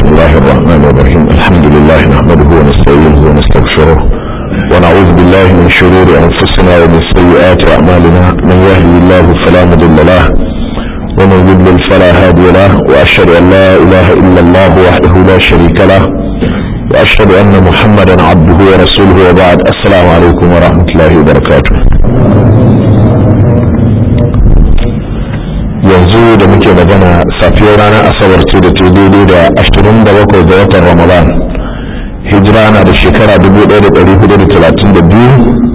الله الرحمن الرحيم الحمد لله نحمده ونستعينه ونستغفره ونعوذ بالله من شرور أنفسنا ومن سيئات أعمالنا من يهدي الله فلا مضل له ومن يضلل فلا هادي له وأشهد أن لا إله إلا الله وحده لا شريك له وأشهد أن محمدا عبده ورسوله وبعد السلام عليكم ورحمة الله وبركاته yanzu da muke magana safiyar ranar asabar ce da ta daidai da ashirin da bakwai ga watan ramadan hijira na da shekara dubu ɗaya da ɗari hudu da talatin da biyu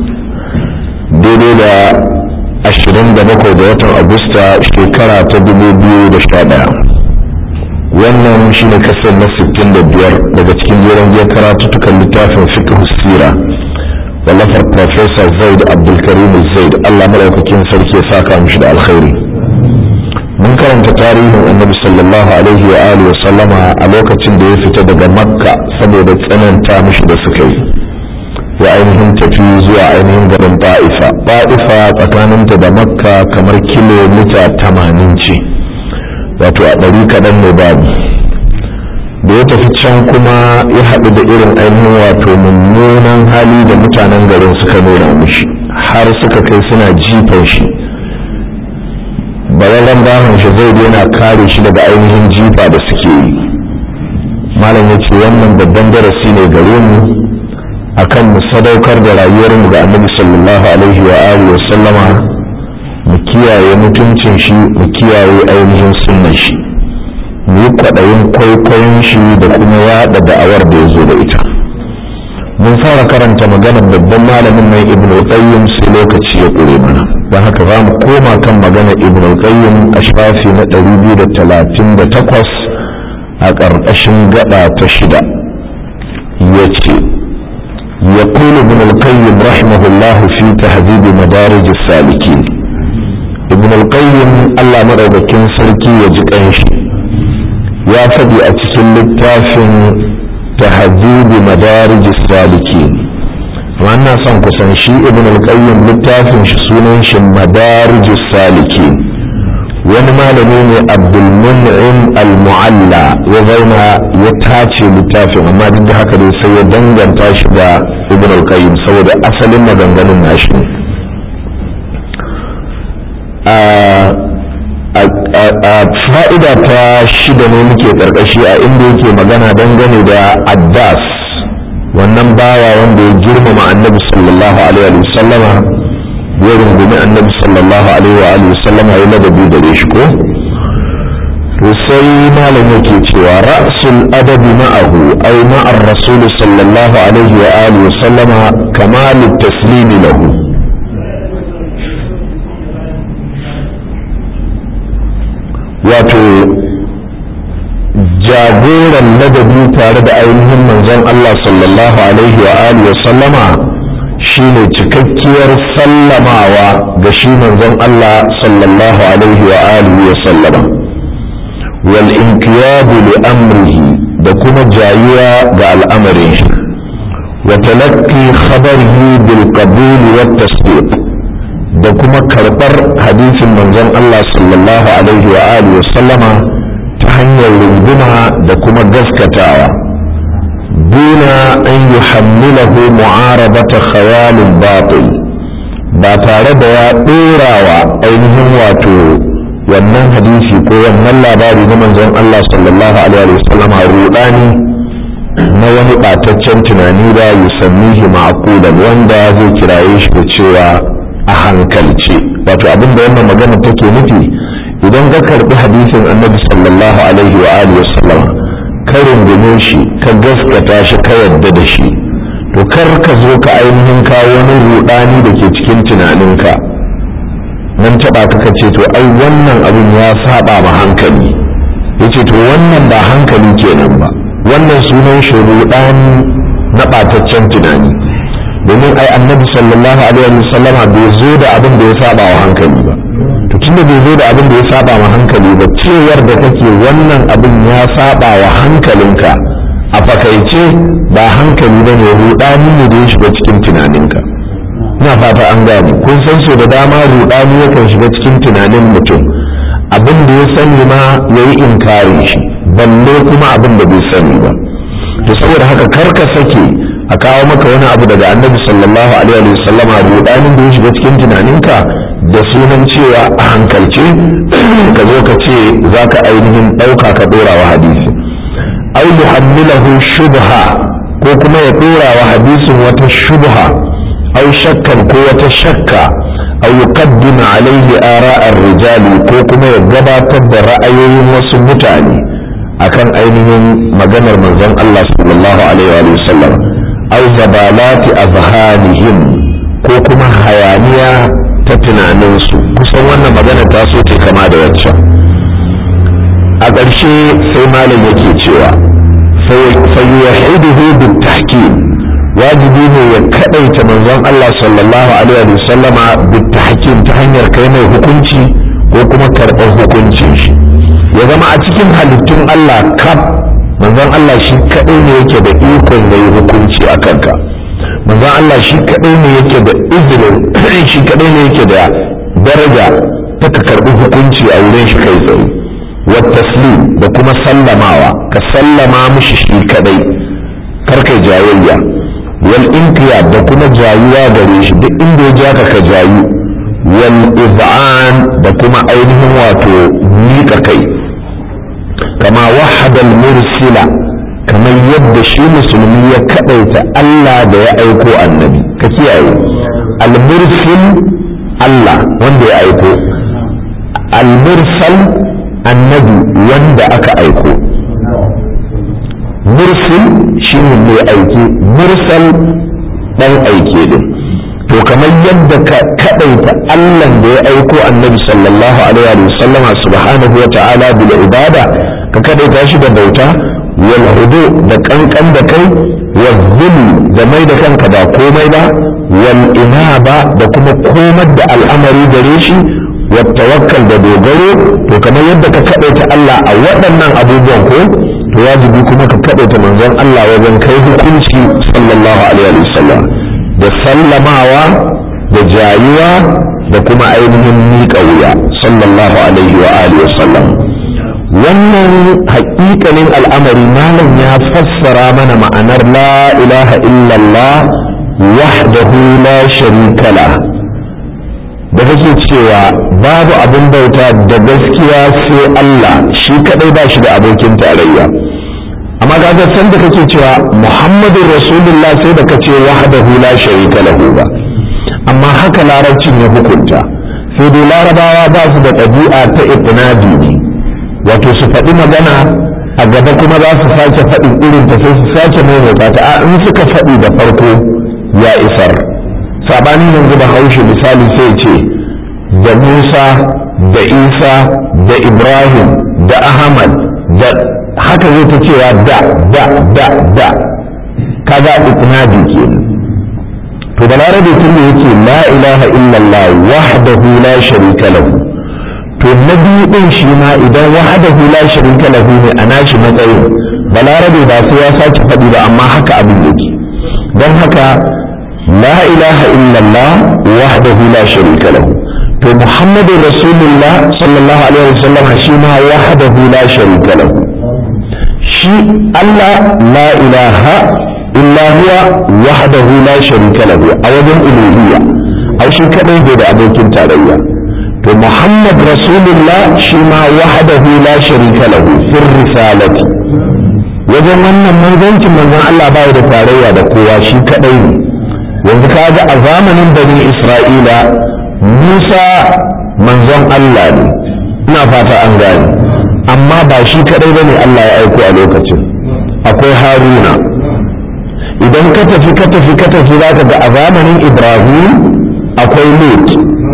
daidai da ashirin da bakwai ga watan agusta shekara ta dubu biyu da sha ɗaya wannan shine kasar na sittin da biyar daga cikin jeren biyar karatuttukan littafin fiqh sira wallafar professor zaid abdulkarim zaid allah maɗaukakin sarki ya saka mishi da alkhairi mun karanta tarihin annabi sallallahu alaihi wa alihi wa sallama a lokacin da ya fita daga makka saboda tsananta mishi da suka yi ya ainihin tafi zuwa ainihin garin ba'ifa ba'ifa tsakaninta da makka kamar kilomita tamanin ce wato a ɗari kaɗan ne babu da ya tafi can kuma ya haɗu da irin ainihin wato mummunan hali da mutanen garin suka nuna mishi har suka kai suna jifan shi bararren bahon shi zai yana kare shi daga ainihin jifa da suke yi malam ya ce wannan babban darasi ne gare mu akan mu sadaukar da rayuwarmu ga annabi sallallahu alaihi wa alihi wa sallama mu kiyaye mutuncin shi mu kiyaye ainihin sunnan shi mu yi kwaɗayin kwaikwayon shi da kuma yaɗa da'awar da ya zo da ita mun fara karanta maganar babban malamin nan ibn al-qayyim sai lokaci ya ƙure mana don haka za mu koma kan maganar ibn al-qayyim a shafi na 238 a ƙarƙashin gaba ta shida ya ce يقول ابن القيم رحمه الله في تهذيب مدارج السالكين ابن القيم الله مرضكين سلكي يجيك أنشي يا فدي أتسل التافن تهذيب مدارج السالكين وأنا سنقصن شيء ابن القيم للتافن شسونين مدارج السالكين wani malami ne abdulmun'im al-mu'alla ya zauna ya tace littafin amma duk da haka dai sai ya danganta shi da ibn al-qayyim saboda asalin maganganun nashi a fa'ida ta shida ne muke karkashi a inda yake magana dangane da addas wannan bawa wanda ya girmama annabi sallallahu alaihi wa sallama ya rungumi annabi sallallahu alaihi wa alihi sallama ya ladabi da shi ko to sai malam yake cewa ra'sul adabi ma'ahu ay ma'ar rasul sallallahu alaihi wa alihi sallama kamal taslimi lahu wato jagoran ladabi tare da ainihin manzon Allah sallallahu alaihi wa alihi sallama shine cikakkiyar sallamawa ga shi manzon Allah sallallahu alaihi wa alihi wa sallama wal inqiyadu li amrihi da kuma jayuwa ga al'amarin shi wa talaqqi khabarihi bil qabul wa tasdiq da kuma karbar hadisin manzon Allah sallallahu alaihi wa alihi wa sallama ta hanyar runguma da kuma gaskatawa دون أن يحمله معارضة خيال باطل ba tare da ya ɗora wa ainihin wato wannan hadisi ko wannan labari na manzon Allah sallallahu alaihi wasallama rudani na wani ɓataccen tunani da yusammihi ma'qulan wanda zai kiraye shi da cewa a hankalce wato abin da wannan magana take nufi idan ka karbi hadisin annabi sallallahu alaihi wa alihi wasallama ka rungume shi ka gaskata shi ka yadda da shi to kar ka zo ka ainihin kawo wani rudani da ke cikin tunaninka nan taba ka ce to ai wannan abin ya saba ma hankali yace to wannan ba hankali kenan ba wannan sunan shi rudani na bataccen tunani domin ai annabi sallallahu alaihi wasallama bai zo da abin da ya saba wa hankali ba to tunda bai zo da abin da ya saba wa hankali ba cewar da kake wannan abin ya saba wa hankalinka a fakaice ba hankali ba ne rudani ne da ya shiga cikin tunaninka ina fata an gane kun san so da dama rudani yakan shiga cikin tunanin mutum abin da ya sani ma ya yi inkari shi balle kuma abin da bai sani ba to saboda haka karka sake a kawo maka wani abu daga annabi sallallahu alaihi wa sallama rudanin da ya shiga cikin tunaninka da sunan cewa a hankalce ka zo ka ce za ka ainihin ɗauka ka ɗora wa hadisi au yuhammilahu shubha ko kuma ya ɗora wa hadisin wata shubha au shakkan ko wata shakka au yuqaddima alaihi ara'ar rijali ko kuma ya gabatar da ra'ayoyin wasu mutane akan ainihin maganar manzon Allah sallallahu alaihi wa sallam au zabalati azhanihim ko kuma hayaniya ta tunaninsu kusan wannan magana ta so ce kama da waccan a ƙarshe sai malam yake cewa fayyuhiduhu bil tahkim wajibi ne ya kadaita manzon Allah sallallahu alaihi wa sallama bil tahkim ta hanyar kai mai hukunci ko kuma karɓar hukuncin shi ya zama a cikin halittun Allah kaf manzon Allah shi kadai ne yake da ikon yayi hukunci a kanka manzon Allah shi kadai ne yake da izinin shi kadai ne yake da daraja ta ka karbi hukunci a wurin shi kai tsaye wa taslim da kuma sallamawa ka sallama mishi shi kadai karkai jayayya wal inqiyad da kuma jayuwa gare shi duk inda ya ja ka jayu wal iz'an da kuma ainihin wato miƙa kai kama wahadal mursila kamar yadda shi musulmi ya kadaita Allah da ya aiko annabi ka kiyaye al-mursil Allah wanda ya aiko al-mursal annabi wanda aka aiko mursil shine mai aiki mursal dan aike din to kamar yadda ka kadaita Allah da ya aiko annabi sallallahu alaihi wa sallama subhanahu wa ta'ala bil ibada ka kadaita shi da bauta wal hudu da kankan da kai wal zulu da mai da kanka ba komai ba wal inaba da kuma komar da al'amari gare shi wa tawakkal da dogaro to kamar yadda ka kadaita Allah a waɗannan abubuwan ko to wajibi kuma ka kadaita manzon Allah wajen kai hukunci sallallahu alaihi wasallam da sallamawa da jayuwa da kuma ainihin miƙa wuya sallallahu alaihi wa alihi wasallam wannan haƙiƙanin al'amari malam ya fassara mana ma'anar la ilaha illallah wahdahu la sharika la da kake cewa babu abin bauta da gaskiya sai Allah shi kadai ba shi da abokin tarayya amma ga san da kake cewa muhammadun rasulullah sai da kace wahdahu la sharika lahu ba amma haka larabcin ya hukunta sai dai larabawa ba su da ɗabi'a ta ibnadi ne wato su faɗi magana a gaba kuma za su sake faɗin irin ta sai su sake maimaita ta a in suka faɗi da farko ya isar sabanin yanzu da haushe misali sai ce da musa da isa da ibrahim da ahmad da haka zai ta cewa da da da da kaga iknadi kenan to da larabe tun da yake la ilaha illallah wahdahu la sharika lahu to na biyu din shi ma idan wahdahu la sharika lahu ne a nashi matsayin balarabe ba sai ya sake faɗi ba amma haka abin yake don haka la ilaha illallah wahdahu la sharika lahu to muhammadu rasulullah sallallahu alaihi wasallam shi ma wahdahu la sharika lahu shi Allah la ilaha illa huwa wahdahu la sharika lahu a wajen uluhiyya a shi kadai bai da abokin tarayya to muhammad rasulullah shi ma wahdahu la sharika lahu fir risalati wajen wannan manzancin manzon Allah ba da tarayya da kowa shi kadai ne yanzu kaga a zamanin bani isra'ila musa manzon Allah ne ina fata an gane amma ba shi kadai bane Allah ya aiko a lokacin akwai haruna idan ka tafi ka tafi ka tafi za ka ga a zamanin ibrahim akwai lut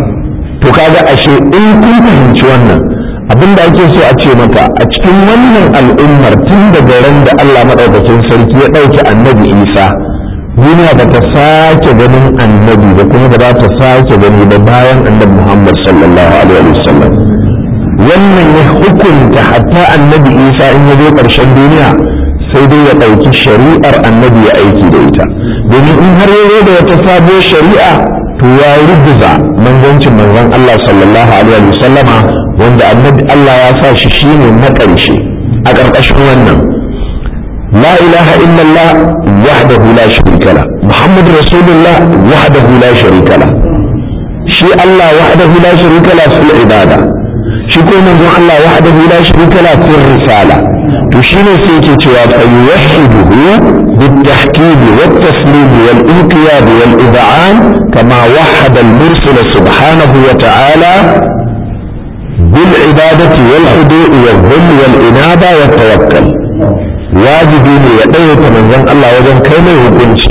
to kaga ashe in kun fahimci wannan abin da ake so a ce maka a cikin wannan al'ummar tun daga ran da Allah maɗaukakin sarki ya ɗauki annabi isa duniya ba ta sake ganin annabi da kuma ba za ta sake gani ba bayan annabi muhammad sallallahu alaihi wasallam wannan ya hukunta hatta annabi isa in ya zo ƙarshen duniya sai dai ya ɗauki shari'ar annabi ya aiki da ita domin in har ya da wata sabuwar shari'a to ya rubuza manzancin manzon Allah sallallahu alaihi wa sallama wanda annabi Allah ya sa shi shine na ƙarshe a ƙarƙashin wannan la ilaha illallah wahdahu la sharika la muhammad rasulullah wahdahu la sharika la shi Allah wahdahu la sharika la fil ibada shi ko manzon Allah wahdahu la sharika la fil risala to shine sai yake cewa fa yuwahhiduhu بالتحكيم والتسليم والانقياد والإذعان كما وحد المرسل سبحانه وتعالى بالعبادة والخضوع والذل والإنابة والتوكل واجبين يدعوك من ذن الله وذن كيما يهدنشي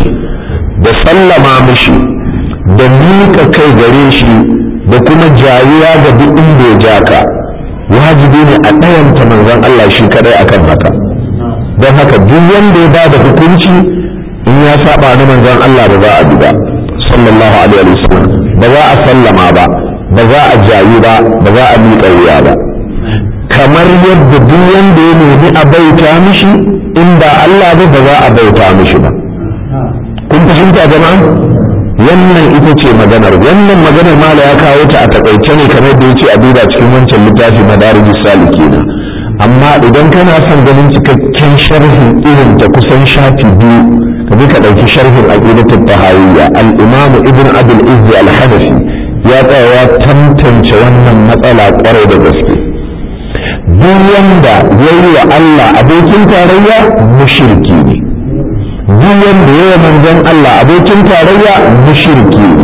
بسلم مشي دميك كي غريشي بكما جاويا دي إندي جاكا واجبين أدعوك من ذن الله شي كده أكن هكا don haka duk wanda ya bada hukunci in ya saba na manzon Allah ba za a bi ba sallallahu alaihi wasallam ba za a sallama ba ba za a jayi ba ba za a miƙa wuya ba kamar yadda duk wanda ya nemi a bauta mishi in ba Allah ba ba za a bauta mishi ba kun fahimta jama'a wannan ita ce maganar wannan maganar mala ya kawo ta a takaice ne kamar da yace a duba cikin wancan littafi madarijus salikina amma idan kana son ganin cikakken sharhin irin ta kusan shafi biyu ka bi ka ɗauki sharhin aqidatul tahawiyya al-imam ibn abul izzi al-hanafi ya tsaya ya tantance wannan matsala kwarai da gaske duk wanda ya yi wa Allah abokin tarayya mushriki ne duk wanda ya yi manzon Allah abokin tarayya mushriki ne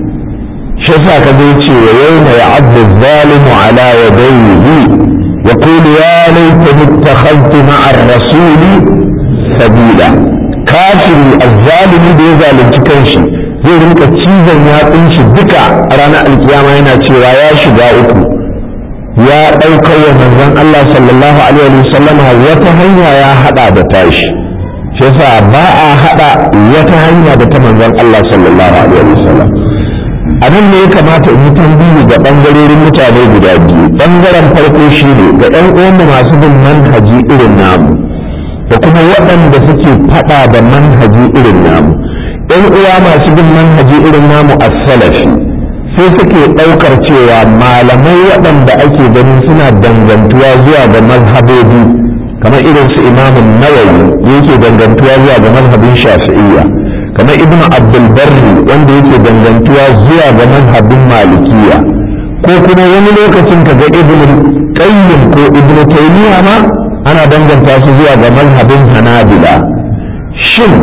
shi yasa ka zai ce wa yawma ya'abdu zalimu ala yadayhi يقول يا ليتني اتخذت مع الرسول سبيلا كافر الظالم da ya zalunci kanshi zai rinka cizon yatsun shi duka a ranar alkiyama yana cewa ya shiga uku ya ɗaukar wa manzon Allah sallallahu alaihi wa sallama wata hanya ya haɗa da tashi shi yasa ba a haɗa wata hanya da ta manzon Allah sallallahu alaihi wa sallam a nan ne ya kamata in yi tambayi ga ɓangarorin mutane guda biyu ɓangaren farko shi ne ga 'yan uwanmu masu bin manhaji irin namu da kuma waɗanda suke faɗa da manhaji irin namu 'yan uwa masu bin manhaji irin namu a salafi sai suke ɗaukar cewa malamai waɗanda ake ganin suna dangantuwa zuwa ga mazhabobi kamar irin su imamun nawawi yake dangantuwa zuwa ga mazhabin shafi'iyya kamar ibn abdulbarri wanda yake dangantuwa zuwa ga mazhabin malikiya ko kuma wani lokacin ka ga ibn qayyim ko ibn taymiya ma ana danganta su zuwa ga mazhabin hanabila shin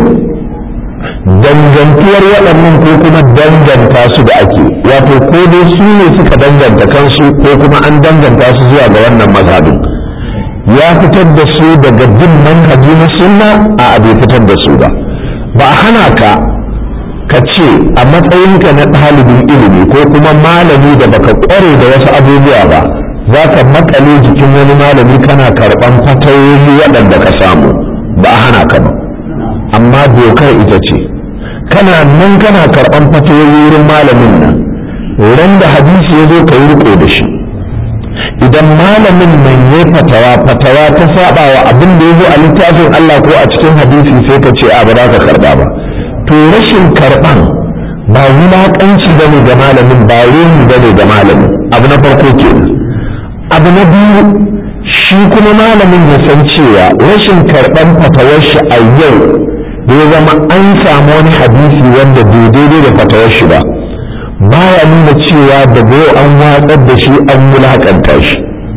dangantuwar waɗannan ko kuma danganta su da ake wato ko dai su ne suka danganta kansu ko kuma an danganta su zuwa ga wannan mazhabin ya fitar da su daga bin manhaji na sunna a bai fitar da su ba ba a hana ka ka ce a matsayinka na ɗalibin ilimi ko kuma malami da baka ƙware da wasu abubuwa ba za ka makale jikin wani malami kana karɓan fatayoyi waɗanda ka samu ba a hana ka ba amma dokar ita ce kana nan kana karɓan fatayoyi wurin malamin nan ran da hadisi ya zo ka yi riko da shi idan malamin nan ya fatawa fatawa ta saba wa abin da ya zo a littafin Allah ko a cikin hadisi sai ka ce a ba za ka karba ba to rashin karban ba wulaƙanci ba ne ga malamin ba ruhi ba ne ga malamin abu na farko kenan abu na biyu shi kuma malamin ya san cewa rashin karban fatawar shi a yau da ya zama an samu wani hadisi wanda bai daidai da fatawar shi ba baya nuna cewa daga yau an watsar da shi an wulakanta shi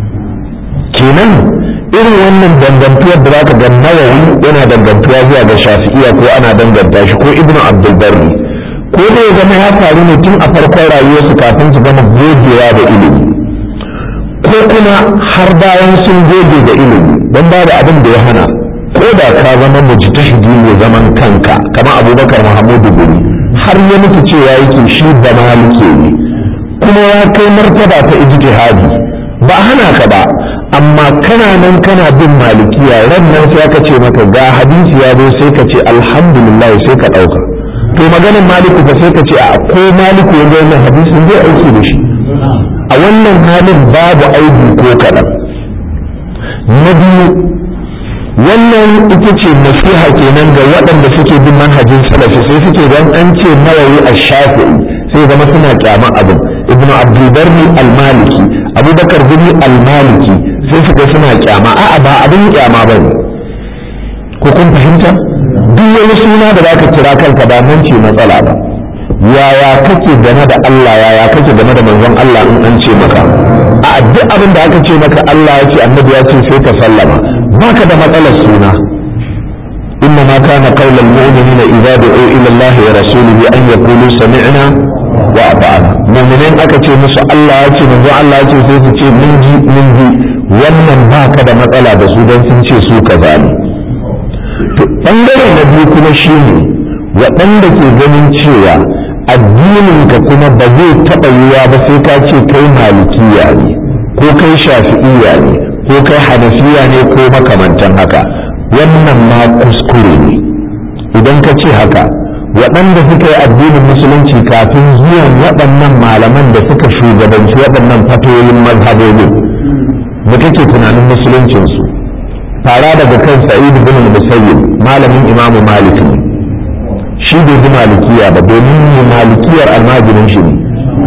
kenan irin wannan dangantuwar da zaka ga nawawi yana dangantuwa zuwa ga shafi'iya ko ana danganta shi ko ibnu abdul barri ko da ya zama ya faru ne tun a farkon rayuwarsu kafin su gama gogewa da ilimi ko kuma har bayan sun goge da ilimi don ba da abin da ya hana ko da ka zama mujtahidi ne zaman kanka kamar abubakar muhammadu guri har ya mutu cewa yake shi da malike ne kuma ya kai martaba ta ijtihadi ba hana ka ba amma kana nan kana bin malikiya ran nan sai aka ce maka ga hadisi ya zo sai ka ce alhamdulillah sai ka dauka to maganin maliku ba sai ka ce a ko maliku ya ga wannan hadisin zai aiki da shi a wannan halin babu aibi ko kaɗan na biyu wannan ita ce nasiha kenan ga waɗanda suke bin manhajin salafi sai suke don an ce nawawi a shafi'i sai zama suna kyaman abin ibn abdulbarni al-maliki abubakar bin al-maliki sai su ga suna kyama a'a ba abin kyama ba ne ko kun fahimta duk wani suna da za ka kira kanka ba nan ce matsala ba yaya kake game da Allah yaya kake game da manzon Allah in an ce maka a duk abin da aka ce maka Allah ya ce annabi ya ce sai ka sallama baka da matsalar suna إنما كان قول المؤمنين إذا دعوا إلى الله ورسوله أن يقولوا سمعنا وأطعنا مؤمنين أكتشي مس الله يأتي من الله يأتي سيتي من جي من جي wannan ba ka da matsala da su don sun ce su kaza ne to ɓangare na biyu kuma shi ne waɗanda ke ganin cewa addininka kuma ba zai taɓa yiwa ba sai ka ce kai malikiya ne ko kai shafi'iya ne ko kai hanafiya ne ko makamantan haka wannan ma kuskure ne idan ka ce haka waɗanda suka yi addinin musulunci kafin zuwan waɗannan malaman da suka shugabanci waɗannan fatoyin mazhabobin da kake tunanin musuluncinsu fara daga kan sa'id bin musayyib malamin imamu malik ne shi bai ji malikiya ba domin ne malikiyar almajirin shi ne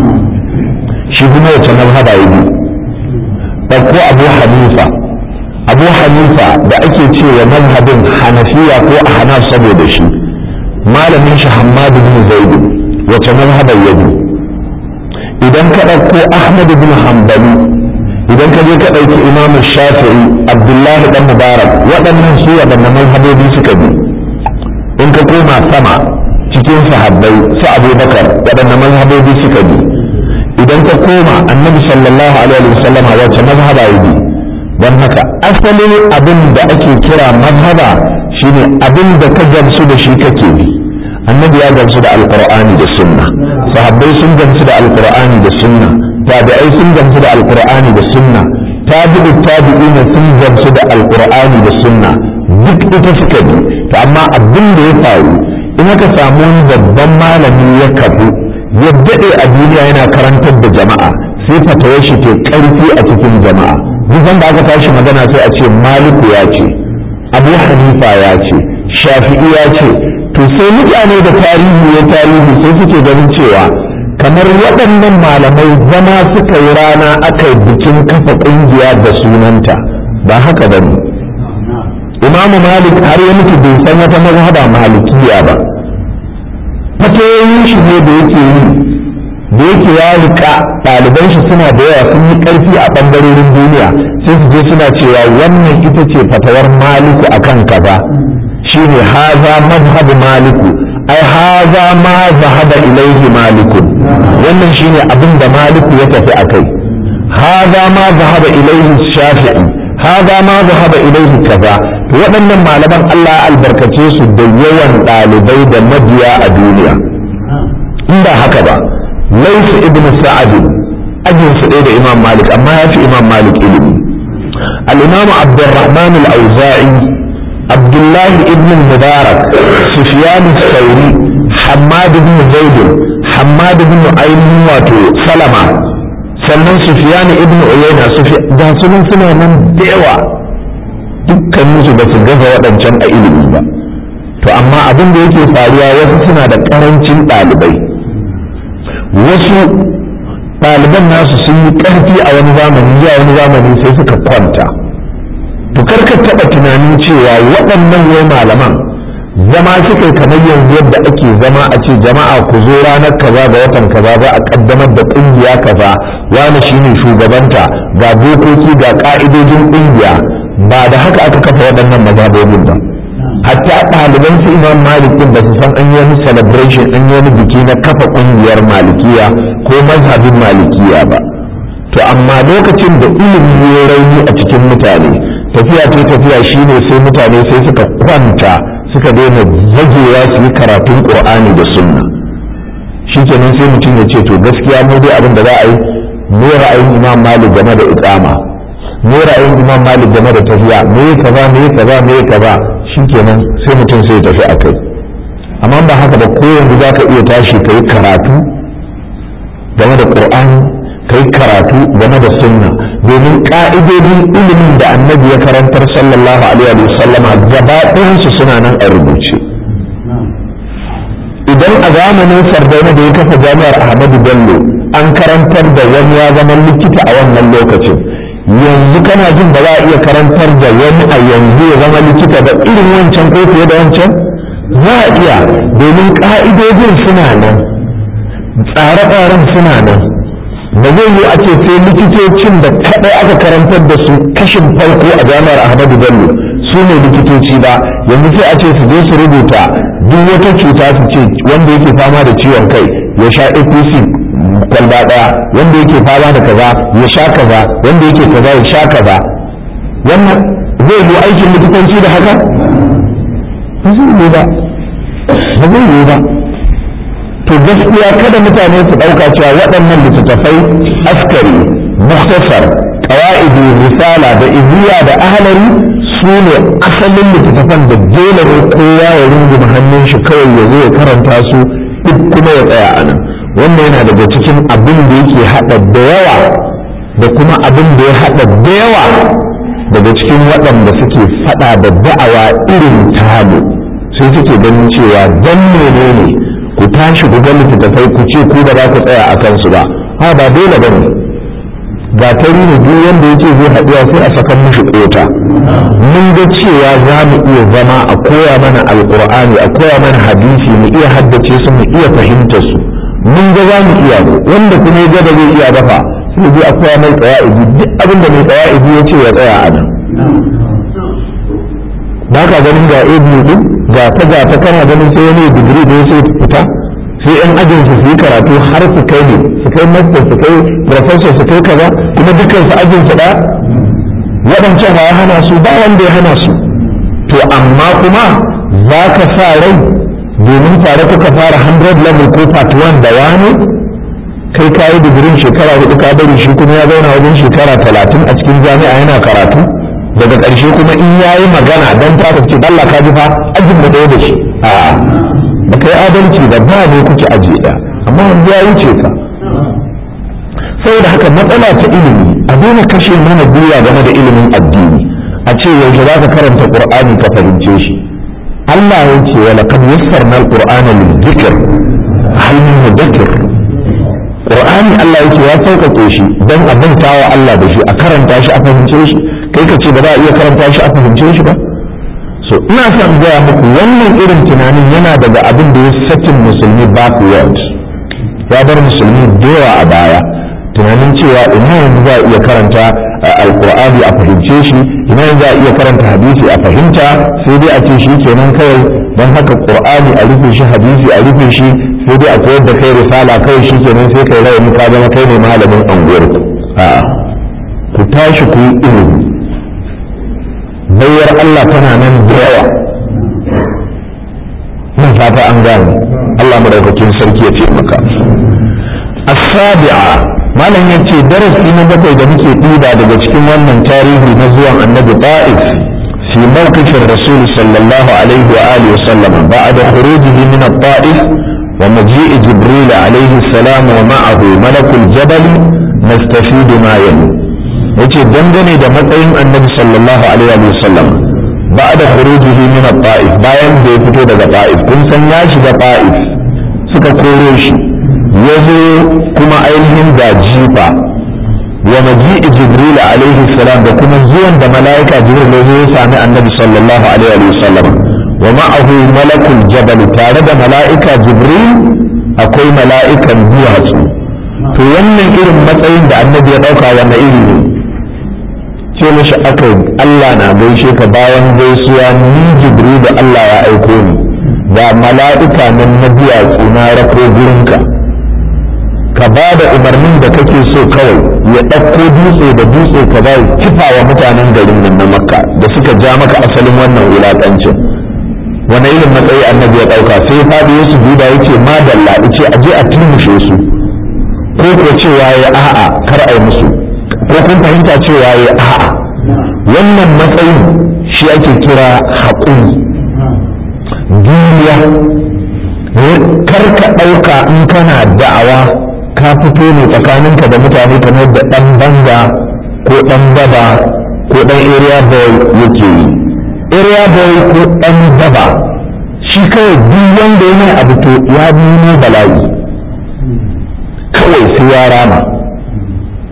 shi kuma wace mazhaba ya bi ɗauko abu hanifa abu hanifa da ake cewa mazhabin hanafiya ko a hanaf saboda shi malamin shi hammadu bin zaidu wace mazhabar ya bi idan ka ɗauko ahmad bin hanbali idan ka je ka ɗauki imam shafi'i abdullahi dan mubarak waɗannan su waɗannan mazhabobi suka bi in ka koma sama cikin sahabbai su abubakar waɗannan mazhabobi suka bi idan ka koma annabi sallallahu alaihi wasallama wace mazhaba ya bi don haka asalin abin da ake kira mazhaba shine abin da ka gamsu da shi kake bi annabi ya gamsu da alqur'ani da sunna sahabbai sun gamsu da alqur'ani da sunna tabi'ai sun gamsu da alqur'ani da sunna tabi'u tabi'ina sun gamsu da alqur'ani da sunna duk ita suka bi to amma abin da ya faru in aka samu wani babban malami ya kafu ya daɗe a duniya yana karantar da jama'a sai fatawar shi ke ƙarfi a cikin jama'a duk da aka tashi magana sai a ce maliku ya ce abu hanifa ya ce shafi'i ya ce to sai mutane da tarihi ya tarihi sai suke ganin cewa kamar waɗannan malamai zama suka yi rana aka yi bikin kafa ƙungiya da sunanta ba haka ba ne imamu malik har ya mutu bai san wata mazhaba malikiya ba fatoyin shi ne da yake yi da yake ya rika ɗaliban shi suna da yawa sun yi ƙarfi a ɓangarorin duniya sai su je suna cewa wannan ita ce fatawar maliku akan kaza shine haza mazhabu maliku ai haza ma zahaba ilaihi maliku wannan shine abin da maliku ya tafi akai haza ma zahaba ilaihi shafi'i haza ma zahaba ilaihi kaza to waɗannan malaman Allah ya albarkace su da yawan ɗalibai da mabiya a duniya in ba haka ba laifu ibn sa'ad ajin su ɗaya da imam malik amma ya fi imam malik ilimi al-imam abdurrahman al-auza'i abdullahi ibn mubarak sufyan al-thawri hammad ibn zaid hammad ibn ainihin wato salama sannan sufyan ibn uyayna da sunan suna nan da yawa dukkaninsu ba su gaza waɗancan a ilimi ba to amma abin da yake faruwa wasu suna da ƙarancin ɗalibai wasu ɗaliban nasu sun yi ƙarfi a wani zamani zuwa wani zamani sai suka kwanta to karka taɓa tunanin cewa waɗannan wai malaman zama suka kamar yanzu yadda ake zama a ce jama'a ku zo ranar kaza ga watan kaza za a ƙaddamar da ƙungiya kaza wani shine shugabanta ga dokoki ga ƙa'idojin ƙungiya ba da haka aka kafa waɗannan mazhabobin ba hatta ɗaliban su imam malik din ba su san an yi wani celebration an yi wani biki na kafa ƙungiyar malikiya ko mazhabin malikiya ba to amma lokacin da ilimi ya rauni a cikin mutane tafiya ta tafiya shine sai mutane sai suka kwanta suka daina zagewa su yi karatun qur'ani da sunna shikenan sai mutum ya ce to gaskiya mu dai abin da za a yi me ra'ayin imam malik game da iqama me ra'ayin imam malik game da tafiya me kaza me kaza me kaza shikenan sai mutum sai tafi a kai amma ba haka ba ko yanzu za ka iya tashi ka yi karatu game da qur'ani ka yi karatu game da sunna domin ka'idodin ilimin da annabi ya karantar sallallahu alaihi wa sallama gaba ɗayansu suna nan a rubuce idan a zamanin sardauna da ya kafa jami'ar ahmadu bello an karantar da wani ya zama likita a wannan lokacin yanzu kana jin ba za a iya karantar da wani a yanzu ya zama likita da irin wancan ko fiye da wancan za a iya domin ƙa'idojin suna nan tsare-tsaren suna nan ba zai yi a ce sai likitocin da kaɗai aka karantar da su kashin farko a jami'ar ahmadu bello su ne likitoci ba yanzu sai a ce su je su rubuta duk wata cuta su ce wanda yake fama da ciwon kai ya sha apc kwalba ɗaya wanda yake fama da kaza ya sha kaza wanda yake kaza ya sha kaza wannan zai yi aikin likitanci da haka ba zai yi ba ba zai yi ba to gaskiya kada mutane su ɗauka cewa waɗannan littattafai askari muktasar qawaidi risala da iziya da ahlari su ne asalin littattafan da dole ne kowa ya runguma hannun shi kawai ya zo ya karanta su duk kuma ya tsaya a nan wanda yana daga cikin abin da yake haɗa da yawa da kuma abin da ya haɗa da yawa daga cikin waɗanda suke faɗa da da'awa irin tamu sai suke ganin cewa dan menene ne ku tashi ku ga littattafai ku ce ku ba za ku tsaya a kansu ba ha ba dole ba ne ga tari ne duk wanda yake zai haɗuwa sai a sakan mishi kota mun ga cewa za mu iya zama a koya mana alkur'ani a koya mana hadisi mu iya haddace su mu iya fahimta su mun ga za mu iya wanda kuma ya gaba zai iya dafa sai zai a koya mai tsawa'idi duk abin da mai tsawa'idi ya ce ya tsaya a nan ba ka ganin ga abu din ga ta ga ta kana ganin sai wani digiri da sai fita sai yan ajin su su yi karatu har su kai ne su kai master su kai professor su kai kaza kuma dukkan su ajin su da waɗancan ya hana su ba wanda ya hana su to amma kuma za ka sa rai domin tare kuka fara 100 level ko part 1 da wani kai ka yi digirin shekara hudu ka bari shi kuma ya zauna wajen shekara talatin a cikin jami'a yana karatu daga ƙarshe kuma in ya yi magana don ta ce Allah ka ji fa ajin da ɗaya da shi a ba kai adalci da ba ne kuke aji ɗaya amma yanzu ya wuce ka saboda haka matsala ta ilimi a daina kashe mana gwiwa game da ilimin addini a ce yaushe za ka karanta qur'ani ka fahimce shi Allah ya ce wa laqad yassarna al-qur'ana lil-dhikr hal min mudakkir qur'ani Allah yake ya sauƙaƙe shi don a wa Allah da shi a karanta shi a fahimce shi kai ka ce ba za a iya karanta shi a fahimce shi ba so ina son gaya muku wannan irin tunanin yana daga abin da ya sakin musulmi backward ya bar musulmi da yawa a baya tunanin cewa ina yanzu za a iya karanta alkur'ani a fahimce shi ina yanzu za a iya karanta hadisi a fahimta sai dai a ce shi kenan kawai don haka qur'ani a rufe shi hadisi a rufe shi sai dai a koyar da kai risala kawai shi kenan sai kai rawani ka zama kai ne malamin anguwarku a'a ku tashi ku yi ilimi bayar Allah tana nan da yawa mun fata an gane Allah madaukakin sarki ya ce maka as-sabi'a malam yace darasi na bakwai da muke ɗiba daga cikin wannan tarihi na zuwan annabi ta'if fi mawqifin rasul sallallahu alaihi wa alihi wa sallam ba'da khurujihi min at-ta'if wa maji'i jibril alaihi salam wa ma'ahu malakul jabal nastafidu ma yali yace dangane da matsayin annabi sallallahu alaihi wa sallam ba'da khurujihi min at-ta'if bayan da ya fito daga ta'if kun san ya shiga ta'if suka kore shi ya zo kuma ainihin da jifa wa maji'i jibril alaihi salam da kuma zuwan da mala'ika jibril ya zo ya sami annabi sallallahu alaihi wa sallam wa ma'ahu malakul jabal tare da mala'ika jibril akwai mala'ikan duwatsu to wannan irin matsayin da annabi ya dauka wannan iri ne ce mishi aka Allah na gaishe ka bayan gaisuwa ni jibril da Allah ya aiko ni da mala'ika nan na duwatsu na rako gurinka ka ba da umarnin da kake so kawai ya ɗauko dutse da dutse ka ba kifa wa mutanen garin nan na makka da suka ja maka asalin wannan wulaƙancin wani irin matsayi annabi ya ɗauka sai faɗi ya su duba ya ce madalla ce a je a turmushe su ko ko cewa ya a'a kar a yi musu ko kun fahimta cewa ya a'a wannan matsayin shi ake kira haƙuri duniya kar ka ɗauka in kana da'awa ka fito ne tsakaninka da mutane kamar da ɗan banza ko ɗan daba ko ɗan area boy yake yi area boy ko ɗan daba shi kawai duk wanda yana abu to ya nuna bala'i kawai sai ya rama to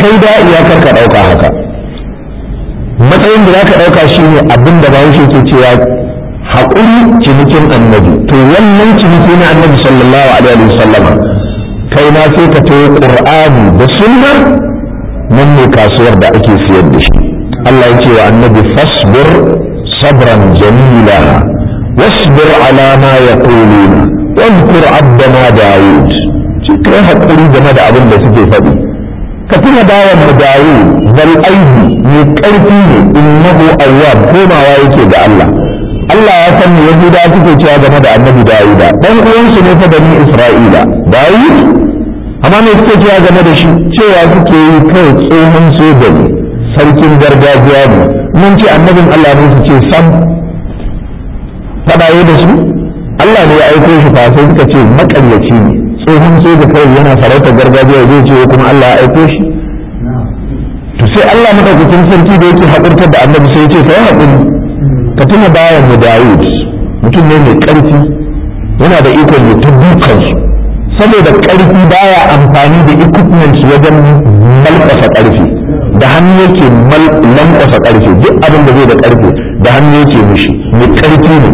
kai da iyakar ka ɗauka haka matsayin da za ka ɗauka shi ne abin da bahaushe ke cewa haƙuri cinikin annabi to wannan ciniki na annabi sallallahu alaihi wa sallama kai na sai ka tayo qur'ani da sunna nan ne kasuwar da ake siyar da shi Allah ya ce wa annabi fasbir sabran jamila wasbir ala ma yaquluna واذكر عبدنا داود kai haƙuri game da abin da suke faɗi ka tuna bawan mu Dawud bal aidi mai ƙarfi ne innahu awwab komawa yake ga Allah Allah ya san me Yahuda suke cewa game da Annabi Dawuda dan uwansu ne fa bani Isra'ila Dawud amma me suke cewa game da shi cewa suke yi kai tsohon soja ne sarkin gargajiya ne mun ce annabin Allah ne su ce sam faɗaye da su Allah ne ya aiko shi fa sai suka ce makaryaci ne tsohon soja kawai yana farautar gargajiya zai ce kuma Allah ya aiko shi to sai Allah madaukakin sarki da yake haƙurtar da annabi sai ya ce kai haƙuri ka tuna bayan mu Dawud mutum ne mai ƙarfi yana da ikon ya dukan su saboda ƙarfi baya amfani da equipment wajen malƙasa ƙarfi da hannu yake lankwasa ƙarfe duk abin da zai da ƙarfe da hannu yake mishi mai ƙarfi ne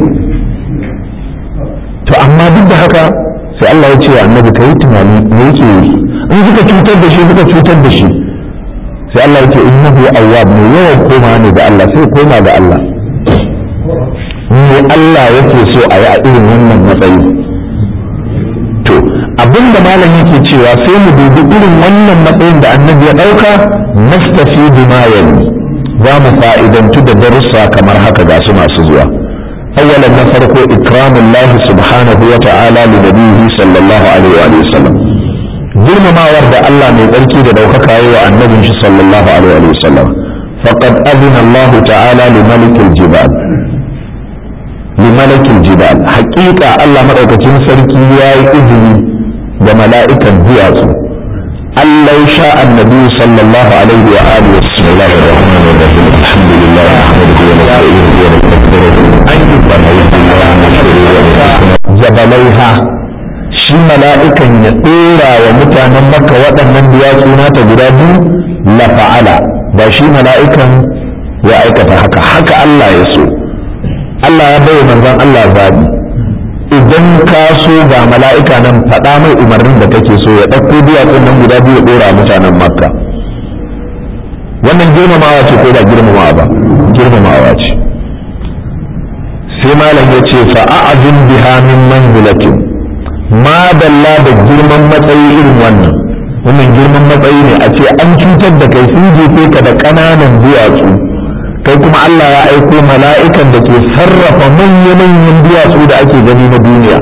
to amma duk da haka sai Allah ya ce wa annabi ka yi tunani me yake yi in suka cutar da shi suka cutar da shi sai Allah ya ce innahu awwab mai yawan koma ne da Allah sai koma ga Allah me Allah yake so a yi a irin wannan matsayi to abinda malam yake cewa sai mu dubi irin wannan matsayin da annabi ya dauka nastafi bima yani za mu fa'idantu da darussa kamar haka ga su masu zuwa أولا نفرق إكرام الله سبحانه وتعالى لنبيه صلى الله عليه وآله وسلم ظلم ما ورد الله من ذلك دوكك أيوة النبي صلى الله عليه وآله وسلم فقد أذن الله تعالى لملك الجبال لملك الجبال حقيقة الله مرأة تنسلكي يا إذن وملائكة بيعته أن شاء النبي صلى الله عليه وآله بسم الله الرحمن الرحيم الحمد لله نحمده ونستعينه ونستغفره jabalaiha shi mala'ikan ya tsira wa mutanen makka waɗannan duwatsu nata guda biyu la fa'ala ba shi mala'ikan ya aikata haka haka Allah ya so Allah ya bai manzon Allah zabi idan ka so ga mala'ika nan faɗa mai umarnin da kake so ya ɗauko duwatsun nan guda biyu ya ɗora mutanen makka wannan girmamawa ce ko ba girmamawa ba girmamawa ce sai malam ya ce fa'a'azin biha min manzilatin ma dalla da girman matsayi irin wannan wannan girman matsayi ne a ce an cutar da kai sun jefe ka da ƙananan duwatsu kai kuma Allah ya aiko mala'ikan da ke sarrafa manya-manyan duwatsu da ake gani na duniya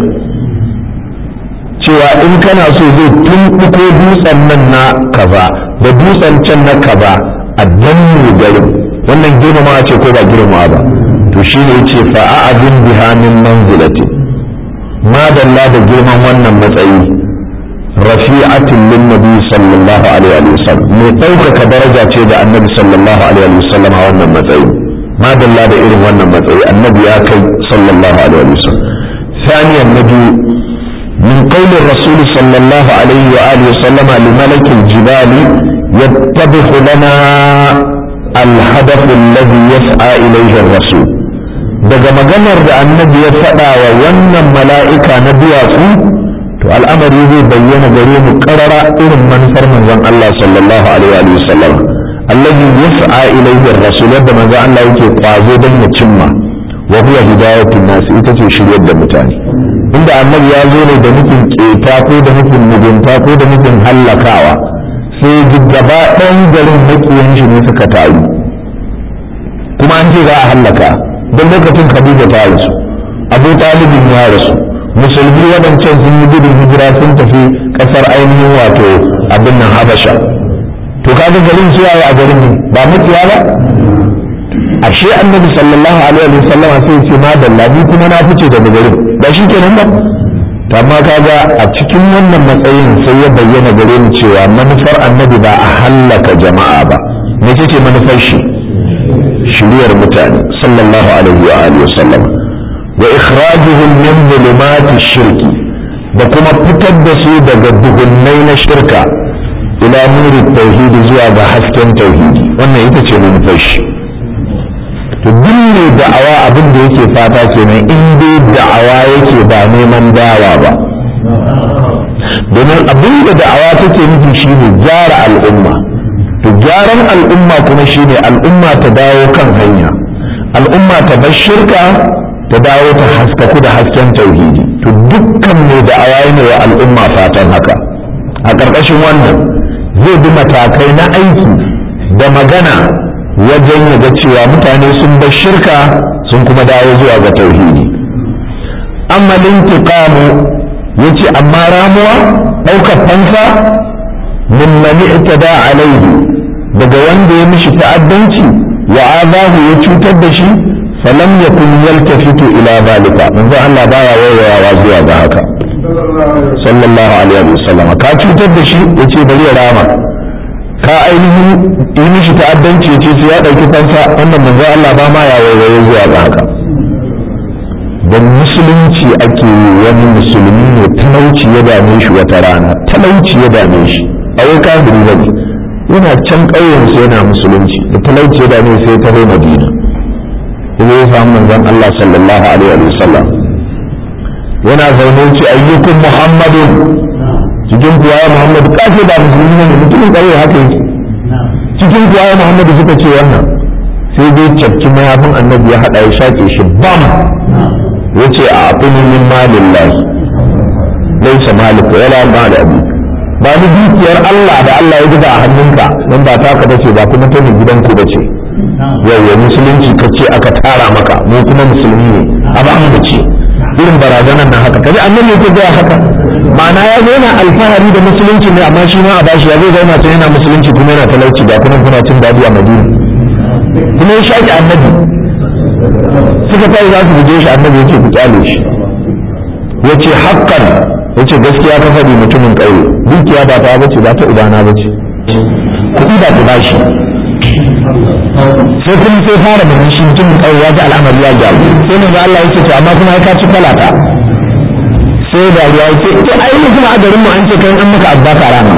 cewa in kana so zai tumɓuko dutsen nan na kaza da dutsen can na kaza a danne garin wannan girmama ce ko ba girmama ba to shi ne ce fa'a'adin biha min manzilati ma dalla da girman wannan matsayi rafi'atin lin nabi sallallahu alaihi wa sallam mai ɗaukaka daraja ce da annabi sallallahu alaihi wa sallam a wannan matsayi ma dalla da irin wannan matsayi annabi ya kai sallallahu alaihi wa sallam ثانيا نبي من قول الرسول صلى الله عليه وآله وسلم لملك الجبال يتضح لنا الهدف الذي يسعى إليه الرسول daga maganar da annabi ya faɗa wa wannan mala'ika na duwatsu to al'amari zai bayyana gare mu ƙarara irin manufar manzon Allah sallallahu alaihi wa sallam allazi yas'a ilayhi ar-rasul yadda manzon Allah yake kwazo don ya cimma wa huwa hidayatun nas ita ce shiryar da mutane inda annabi ya zo ne da nufin keta ko da nufin mugunta ko da nufin hallakawa sai gaba ɗan garin makiyan shi ne suka taru kuma an ce za a hallaka don lokacin khadija ta rasu abu talibin ya rasu musulmi waɗancan sun yi gudun hijira sun tafi ƙasar ainihin wato abin nan habasha to kaga garin su yayi a garin ne ba mutiya ba ashe annabi sallallahu alaihi wa sallam sai ce ma dalla ni kuma na fice daga garin ba shi kenan ba to amma kaga a cikin wannan matsayin sai ya bayyana gare mu cewa manufar annabi ba a hallaka jama'a ba me ce manufar shi shiriyar mutane sallallahu alaihi wa alihi wa sallam wa ikhrajuhum min zulumati shirki da kuma fitar da su daga duhunnai na shirka ila nuri tauhidi zuwa ga hasken tauhidi wannan ita ce manufar shi to duk mai da'awa abin da yake fata kenan in dai da'awa yake ba neman dawa ba domin abin da da'awa take nufi shine gyara al'umma to gyaran al'umma kuma shine al'umma ta dawo kan hanya al'umma ta bar shirka ta dawo ta haskaku da hasken tauhidi to dukkan mai da'awa ne wa al'umma fatan haka a ƙarƙashin wannan zai bi matakai na aiki da magana wajen ya ga cewa mutane sun bar shirka sun kuma dawo zuwa ga tauhidi amma lintiqamu yace amma ramuwa ɗaukar fansa min man i'tada alaihi daga wanda ya mishi ta'addanci wa azahu ya cutar da shi falam yakun yaltafitu ila zalika manzo Allah baya wayawa zuwa ga haka sallallahu alaihi wasallam ka cutar da shi yace bari ya rama ka ainihin yi mishi ta'addanci yace sai ya dauki fansa wannan manzo Allah ba ma ya wayawa zuwa ga haka da musulunci ake yi wani musulmi ne talauci ya dame shi wata rana talauci ya dame shi a wai kafiri ba ne yana can ƙauyensu yana musulunci da talauci ya dame sai ta zo madina kuma ya samu manzon Allah sallallahu alaihi wa sallam yana zaune ce ayyukun muhammadun cikin kuwa ya muhammadu kafe ba musulmi ne mutumin ƙauye haka yake cikin kuwa ya muhammadu suka ce wannan sai dai cakki mayafin annabi ya haɗa ya shaƙe shi bam ya ce a abin min malin lahi laisa malik wala mal abi ba ni dukiyar Allah da Allah ya zuba a hannunka nan ba taka bace ba kuma ta gidanku bace yau musulunci ka ce aka tara maka mu kuma musulmi ne a ba mu ce irin barazanar nan haka kaji annabi yake gaya haka ma'ana ya zo yana alfahari da musulunci ne amma shi ma a bashi ya zai zauna ta yana musulunci kuma yana talauci ga kuma kuna cin dadi a madina kuma ya shaƙi annabi suka tayi za su guje shi annabi yake ku kyale shi yace haqqan yace gaskiya ka faɗi mutumin ƙauye dukiya ba ta bace ba ta ubana bace kuɗi ba ku bashi sai kuma sai fara da shi mutumin ƙauye ya ji al'amari ya gyaru sai manzo Allah yake to amma kuma ka ci falata sai da ya ce to ai mu kuma a garin mu an ce kai an maka abba ka rana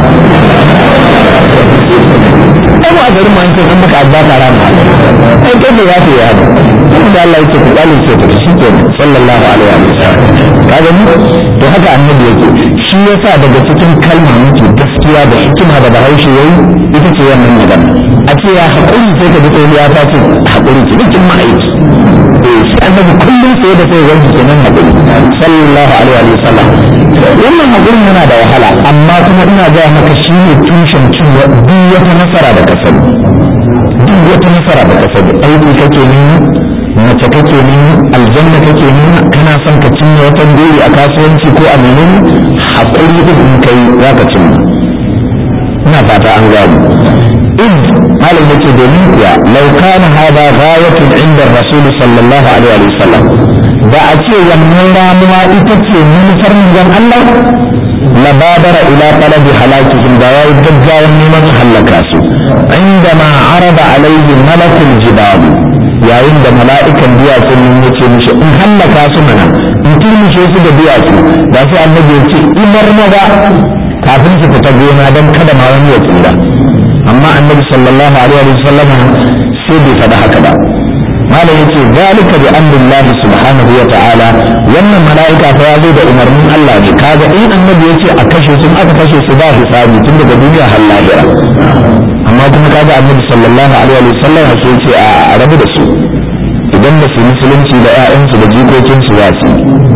ai mu a garin mu an ce an maka abba ka rana ai kai ne ya ce ya ne da Allah yake ku dalil ce ta shi ke sallallahu alaihi wa sallam kaga ni to haka annabi yake shi yasa daga cikin kalma muke gaskiya da hikima da bahaushe yayi ita ce wannan magana a ce ya haƙuri sai ka ji tsohuwa ta ce haƙuri ce dukkan ma'aiki eh shi annabi kullum sai da sai wanki kenan haƙuri sallallahu alaihi wa sallam wannan haƙurin yana da wahala amma kuma ina gaya maka shi ne tushen cin duk wata nasara da ka sani duk wata nasara da ka sani aiki kake nemi mace kake nemi aljanna kake nemi kana son ka cinye wata buri a kasuwanci ko a menene haƙuri din in kai za ka cinye ina fata an gano in halin yake domin kuwa lau kana hada ghayatun inda rasul sallallahu alaihi wa sallam da a ce wannan ramuwa ita ce manufar manzon Allah la badara ila talabi halakihim da yayi gaggawan neman halaka su عندما عرض عليه ملك الجبال yayin da mala'ikan duwatsun nan ya ce mishi in hallaka su mana in turmushe su da duwatsu da sai annabi ya ce imar maza kafin su fita gona don kada ma wani ya tsira amma annabi sallallahu alaihi wa sallam sai bai faɗi haka ba malam yace zalika bi amrillahi subhanahu wa ta'ala wannan mala'ika fa yazo da umarnin Allah ne kaga in annabi yace a kashe su aka kashe su ba hisabi tun daga duniya har lahira amma kuma kaga annabi sallallahu alaihi wa sallam sai yace a rabu da su idan ba su musulunci da ƴaƴansu da jikokinsu za su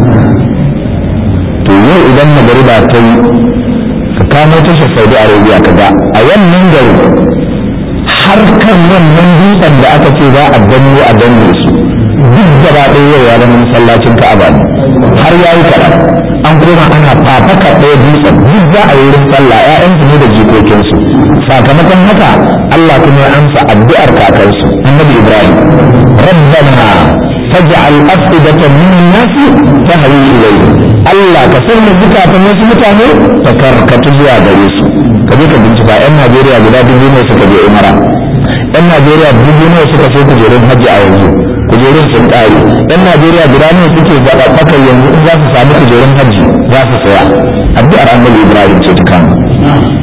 to yau idan magariba ta yi ka kamo tashar saudi arabia ka ga a wannan gari har kan wannan dutsen da aka ce za a danno a danne su duk gaba ɗaya yau ya zama masallacin ka'aba ne har ya yi kaɗan an koma ana fafaka ɗaya dutsen duk za a yi wurin sallah ƴaƴansu ne da jikokinsu sakamakon haka Allah kuma ya amsa addu'ar kakansu annabi Ibrahim rabbana faj'al afidatan min an-nas tahwi ilayhi Allah ka sanya zukatan wasu mutane ta karkatu zuwa gare su ka je ka bincika yan Najeriya guda dubu ne suka je Umara yan Najeriya dubu ne suka sai kujerun hajji a yanzu kujerun sun ƙare yan Najeriya guda ne suke zaɓaɓɓaka yanzu in za su samu kujerun hajji za su saya addu'ar annabi Ibrahim ce ta kama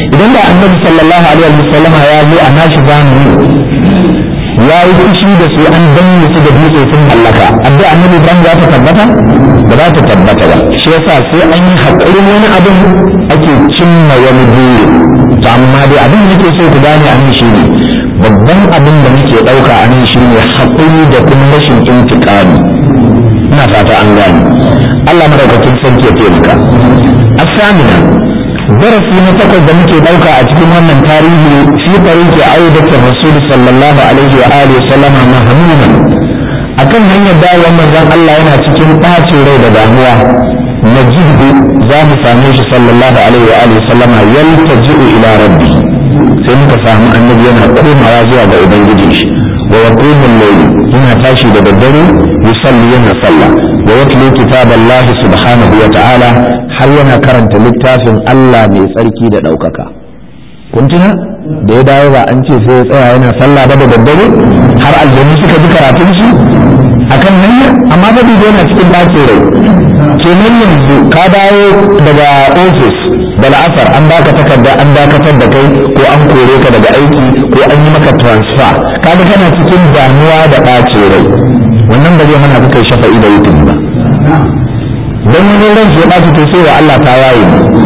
idan da annabi sallallahu alaihi wasallam ya zo a nashi zamani ya yi fushi da su an danne su da dutse sun hallaka addu'a annabi ibrahim za ta tabbata ba za ta tabbata ba shi yasa sai an yi haƙurin wani abin ake cimma wani buri to amma dai abin da nake so ku gane a nan shine babban abin da muke ɗauka a nan shine haƙuri da kuma rashin intiƙami ina fata an gane Allah madaukakin sarki ya taimaka asamina darasi na takwas da muke ɗauka a cikin wannan tarihi fi tariki aidatar rasul sallallahu alaihi wa alihi sallama mahmuman akan hanyar dawowar manzon Allah yana cikin ɓacin rai da damuwa najidu za mu same shi sallallahu alaihi wa alihi sallama yaltaji'u ila rabbi sai muka samu annabi yana komawa zuwa ga ubangijin shi wa yaqumu al-layl yana tashi da daddare yusalli yana sallah wa yatlu kitaballahi subhanahu wa ta'ala har yana karanta littafin Allah mai tsarki da ɗaukaka kun tuna da ya dawo ba an ce sai ya tsaya yana sallah ba da daddare har aljanu suka ji karatun shi akan hanya amma ba bai yana cikin ɗakin rai kenan yanzu ka dawo daga ofis da la'asar an baka takarda an dakatar da kai ko an kore ka daga aiki ko an yi maka transfer kaga kana cikin damuwa da ɓacin rai wannan ba zai hana ka kai shafa'i da wutin ba don wani ran ya ɓaci to sai wa Allah ta waye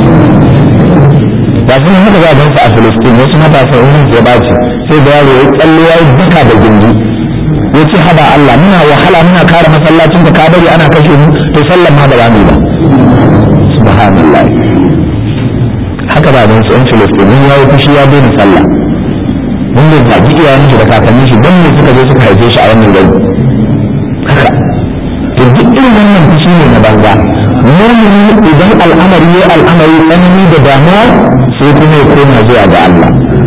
ba sun haka za a gansu a Filistin wasu matasa wurin ya ɓaci sai da yaro ya tsallo ya yi duka da gindi ya ce haba Allah muna wahala muna kare masallacin da ka bari ana kashe mu to sallan ma ba za mu yi ba subhanallah haka ba don su yan Filistin mun yayi fushi ya daina sallah mun da zagi iyayen shi da kakannin shi don me suka je suka haife shi a wannan gari haka to duk irin wannan fushi ne na banza mumini idan al'amari ya al'amari tsanani da damuwa sai kuma ya koma zuwa ga Allah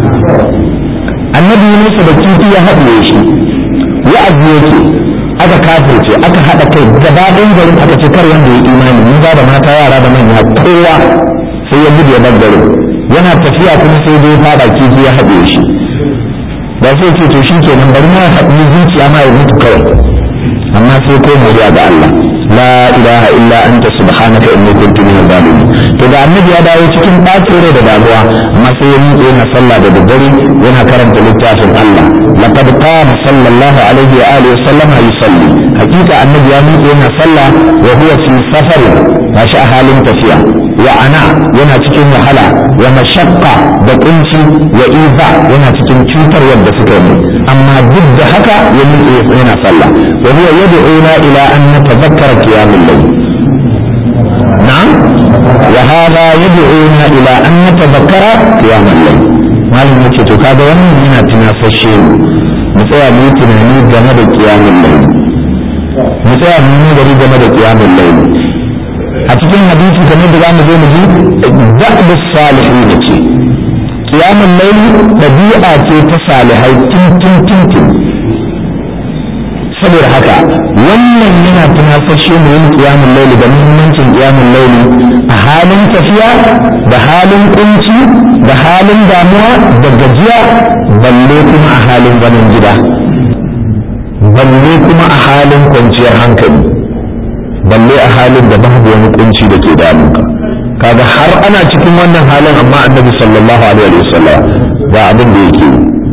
annabi Musa da kifi ya haɗiye shi wa'azi yake aka kafirce aka haɗa kai gaba ɗayan garin aka ce kar wanda ya imani mun ba da mata yara da manya kowa sai ya gudu ya bar garin yana tafiya kuma sai dai fada kifi ya haɗe shi ba sai ce to shi kenan bari ma haɗu zuciya ma ya mutu kawai amma sai ko muriya ga Allah la ilaha illa anta subhanaka inni kuntu min zalimin to da annabi ya dawo cikin bacin rai da damuwa amma sai ya miƙe yana sallah da daddare yana karanta littafin Allah laqad qama sallallahu alaihi wa alihi wa sallam yusalli hakika annabi ya miƙe yana sallah wa huwa fi safarin gashi a halin tafiya wa ana yana cikin wahala wa mashaqqa da kunci wa iza yana cikin cutarwar da suka yi amma duk da haka ya miƙe yana sallah wa huwa yad'una ila an natadhakkara qiyamul layl na'am wa hadha yad'una ila an natadhakkara qiyamul layl malam yace to kaga wannan yana tunasashe mu tsaya mu yi tunani game da qiyamul layl mu tsaya mu yi gari game da qiyamul layl a cikin hadisi kamar da zamu zo mu ji da'bus salihin ce qiyamul layl dabi'a ce ta salihai tun tun tun tun saboda haka wannan yana tunasashe mu yin qiyamul layl da muhimmancin qiyamul layl a halin tafiya da halin kunci da halin damuwa da gajiya balle kuma a halin zaman gida balle kuma a halin kwanciyar hankali balle a halin da babu wani kunci da ke damunka kaga har ana cikin wannan halin amma annabi sallallahu alaihi wasallam ga abin da yake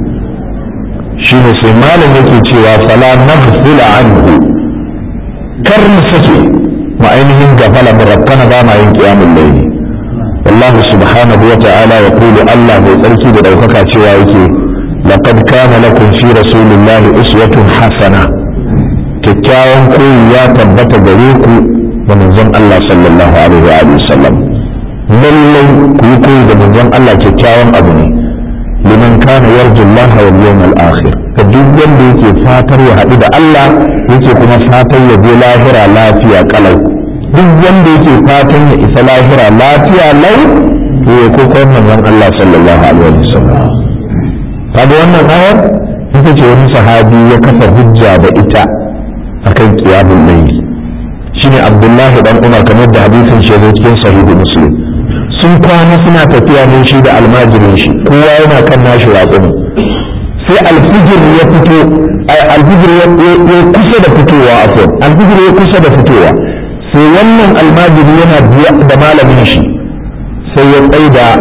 shine sai malam yake cewa fala naghfila anhu kar mu sake mu ainihin gafala mu rakkana ba ma yin qiyamul layl والله سبحانه وتعالى يقول الله بيتركي بدوكك cewa yake لقد كان لكم في رسول الله أسوة حسنة kyakkyawan koyi ya tabbata gare ku da manzon Allah sallallahu alaihi wa alihi sallam lallai ku yi koyi da manzon Allah kyakkyawan abu ne liman kana yarju Allah wal yawmal akhir ka duk wanda yake fatar ya haɗu da Allah yake kuma fatar ya je lahira lafiya kalau duk wanda yake fatan ya isa lahira lafiya lau to ya kokon manzon Allah sallallahu alaihi wa sallam kaga wannan ayar ita ce wani sahabi ya kafa hujja da ita akan qiyamul layl shine Abdullahi dan Umar kamar da hadisin shi zai cikin sahihu Muslim sun kwana suna tafiya ne shi da almajirin shi kowa yana kan nashi ratsumi sai alfijir ya fito alfijir ya kusa da fitowa afwan alfijir ya kusa da fitowa sai wannan almajiri yana biya da malamin shi sai ya tsaida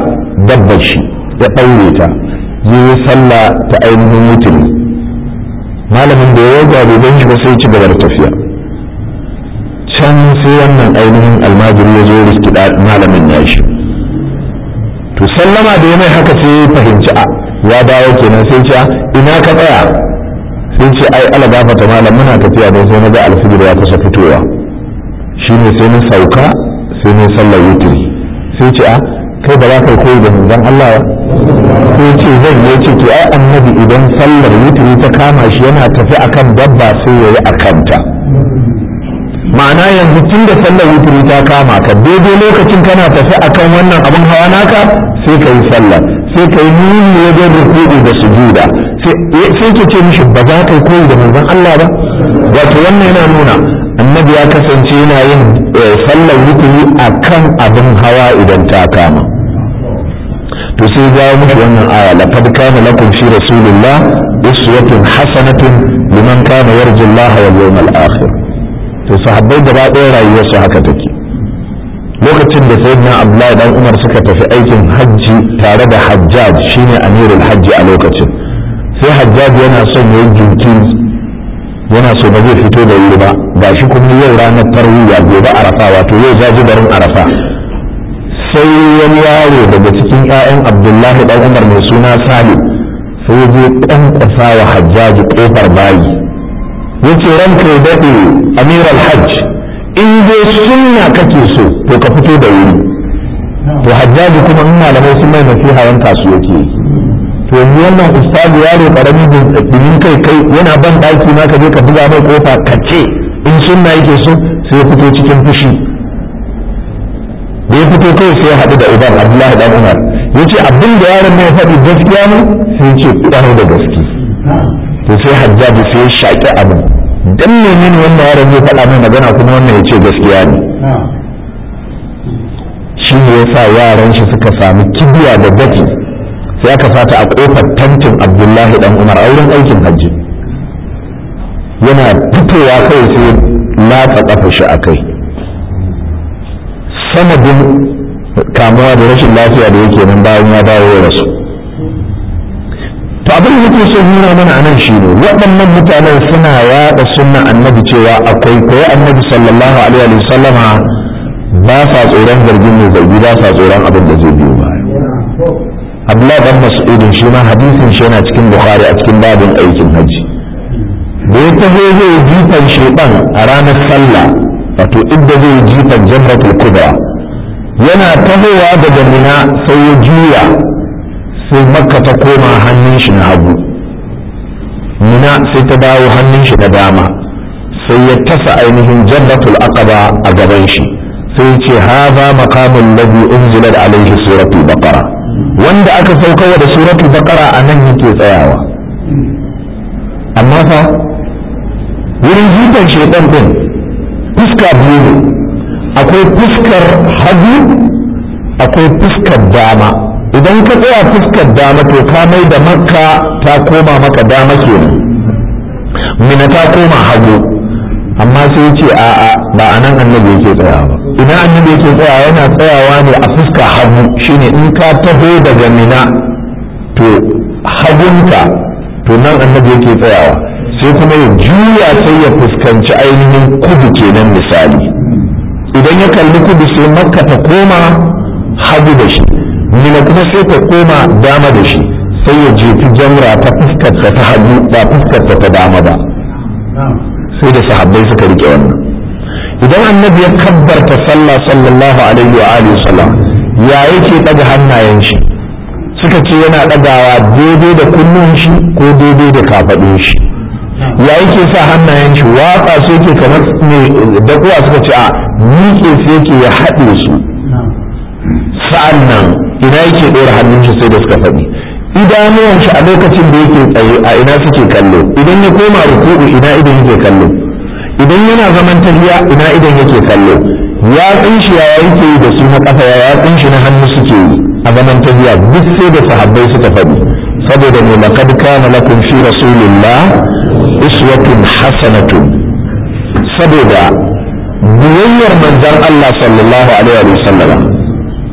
dabbar shi ya ɗaure ta yi sallah ta ainihin mutumi malamin da ya yaga bai shi ba sai ci gaba da tafiya can sai wannan ainihin almajiri ya zo rikida malamin ya shi to sallama da ya mai haka sai ya fahimci a ya dawo kenan sai ce ina ka tsaya sai ce ai ala gafata malam muna tafiya don sai na ga alfijir ya kusa fitowa shine sai na sauka sai na sallar wutiri sai ce a kai ba za ka koyi da manzon Allah ba sai ce zan yi ce to ai annabi idan sallar wutiri ta kama shi yana tafi akan dabba sai yayi akanta ma'ana yanzu tun da sallar wutiri ta kama ka daidai lokacin kana tafi akan wannan abin hawa naka sai ka yi sallar sai ka yi nuni wajen rukuɗu da sujuda sai ke ce mishi ba za ka koyi da manzon Allah ba wato wannan yana nuna annabi ya kasance yana yin sallar wuturi a kan abin hawa idan ta kama to sai jawo mishi wannan aya laqad kana lakum fi rasulillah uswatun hasanatun liman kana yarju Allah wal yawmal akhir to sahabbai gaba ɗaya rayuwar su haka take lokacin da sayyidina Abdullahi dan Umar suka tafi aikin hajji tare da Hajjaj shine amirul hajji a lokacin sai Hajjaj yana son yayin jinkiri yana so ba zai fito da wuri ba gashi kuma yau ranar tarwiya gobe arafa wato yau jajibarin arafa sai wani yaro daga cikin 'ya'yan abdullahi dan umar mai suna salim sai ya je kankwasa wa hajjaji kofar bayi ya ce ranka ya daɗe amir alhajj in dai sunna kake so to ka fito da wuri to hajjaji kuma in malamai sun mai nasiha yanka su yake yi to yanzu wannan ustazu yaro karami domin kai kai yana ban daki ma ka je ka buga mai kofa ka ce in sunna yake so sai ya fito cikin fushi da ya fito kai sai ya haɗu da uban abdullahi dan umar ya ce abin da yaron mai faɗi gaskiya ne sai ya ce ƙwarar da gaske to sai hajjaji sai ya shaƙi abin dan menene wannan yaron zai faɗa mai magana kuma wannan ya ce gaskiya ne shi ne ya sa yaran shi suka sami kibiya da dafi sai aka fata a kofar tantin abdullahi dan umar a wurin aikin hajji yana fitowa kai sai latsa kafa shi a kai sanadin kamuwa da rashin lafiya da yake nan bayan ya dawo ya rasu to abin da yake so nuna mana anan shi ne waɗannan mutanen suna yaɗa sunna annabi cewa akwai koyi annabi sallallahu alaihi wa sallama ba sa tsoron zargin mai zargi ba sa tsoron abin da zai biyo baya Abdullahi dan Mas'udin shi ma hadisin shi yana cikin Bukhari a cikin babin aikin haji da ya taho zai jifan shedan a ranar sallah wato inda zai jifan jamratul kubra yana tahowa daga mina sai ya juya sai makka ta koma hannun shi na hagu mina sai ta dawo hannun shi na dama sai ya tasa ainihin jannatul aqaba a gaban shi sai ce haza maqamul ladhi unzilat alaihi suratul baqara wanda aka saukarwa da suratul baqara a nan yake tsayawa amma fa wurin jifan shaitan din fuska biyu ne akwai fuskar hagu akwai fuskar dama idan ka tsaya fuskar dama to ka mai da makka ta koma maka dama kenan mina ta koma hagu amma sai ce a'a ba a nan annabi yake tsayawa ba idan annabi yake tsayawa yana tsayawa ne a fuska hagu shine in ka taho daga mina to hagunka to nan annabi yake tsayawa sai kuma ya juya sai ya fuskanci ainihin kudu kenan misali idan ya kalli kudu sai makka ta koma hagu da shi mina kuma sai ta koma dama da shi sai ya jefi jamra ta fuskarta ta hagu ba fuskarta ta dama ba sai da sahabbai suka rike wannan idan annabi ya kabbarta sallah sallallahu alaihi wa alihi sallam ya yake daga hannayen shi suka ce yana dagawa daidai da kunnun shi ko daidai da kafadun shi ya yake sa hannayen shi watsa su yake kamar ne da kuwa suka ce a miƙe su yake ya haɗe su sa'an nan ina yake ɗora hannun shi sai da suka faɗi idanuwan shi a lokacin da yake tsaye a ina suke kallo idan ya koma ruku'u ina idan yake kallo idan yana zaman tafiya ina idan yake kallo ya shi ya yake yi da su na kafa ya yatsun shi na hannu suke yi a zaman tafiya duk sai da sahabbai suka faɗi saboda ne laqad kana lakum fi rasulillah uswatun hasanatun saboda biyayyar manzon Allah sallallahu alaihi wa sallam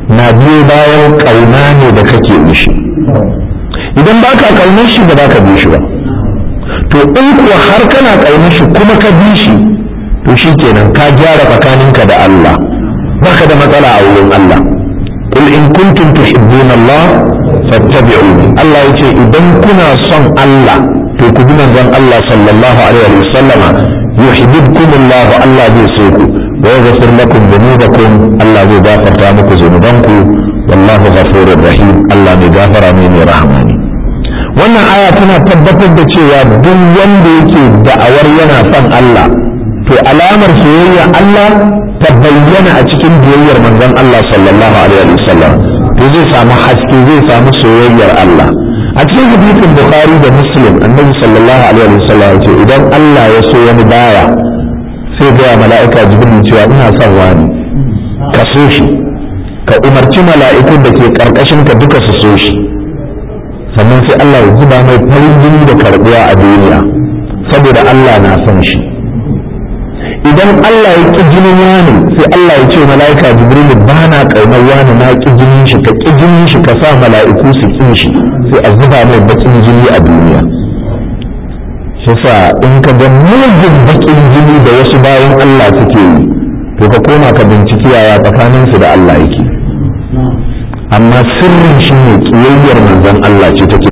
na biyo bayan ƙauna ne da kake mishi idan ba ka ƙaunar shi ba za ka bi shi ba to in kuwa har kana ƙaunar shi kuma ka bi shi to shi kenan ka gyara tsakaninka da Allah baka da matsala a wurin Allah قل إن كنتم تحبون الله فاتبعوني الله يقول إذا كنا صن الله تكون من الله صلى الله عليه وسلم يحببكم الله الله بيسوكم ويغفر لكم ذنوبكم الله بيغفر تامكم ذنوبكم والله غفور رحيم الله بيغفر من رحماني wannan aya tana tabbatar da cewa duk wanda yake da'awar yana son Allah to alamar soyayya Allah ta bayyana a cikin biyayyar manzon Allah sallallahu alaihi wasallam to zai samu haske zai samu soyayyar Allah a cikin hadisin Bukhari da Muslim annabi sallallahu alaihi wasallam ya ce idan Allah ya so wani baya sai ga mala'ika Jibril cewa ina son wani ka so shi ka umarci mala'ikun da ke karkashin ka duka su so shi sannan sai Allah ya zuba mai farin jini da karbuwa a duniya saboda Allah na son shi idan Allah ya ƙi jinin wani sai Allah ya ce mala'ika jibrilu ba na ƙaunar wani na ƙi jinin shi ka ƙi jinin shi ka sa mala'iku su ƙin shi sai a zuba mai baƙin jini a duniya shi sa in ka ga mugun baƙin jini da wasu bayan Allah suke yi to ka koma ka binciki yaya tsakaninsu da Allah yake amma sirrin shi ne ƙiyayyar manzon Allah ce take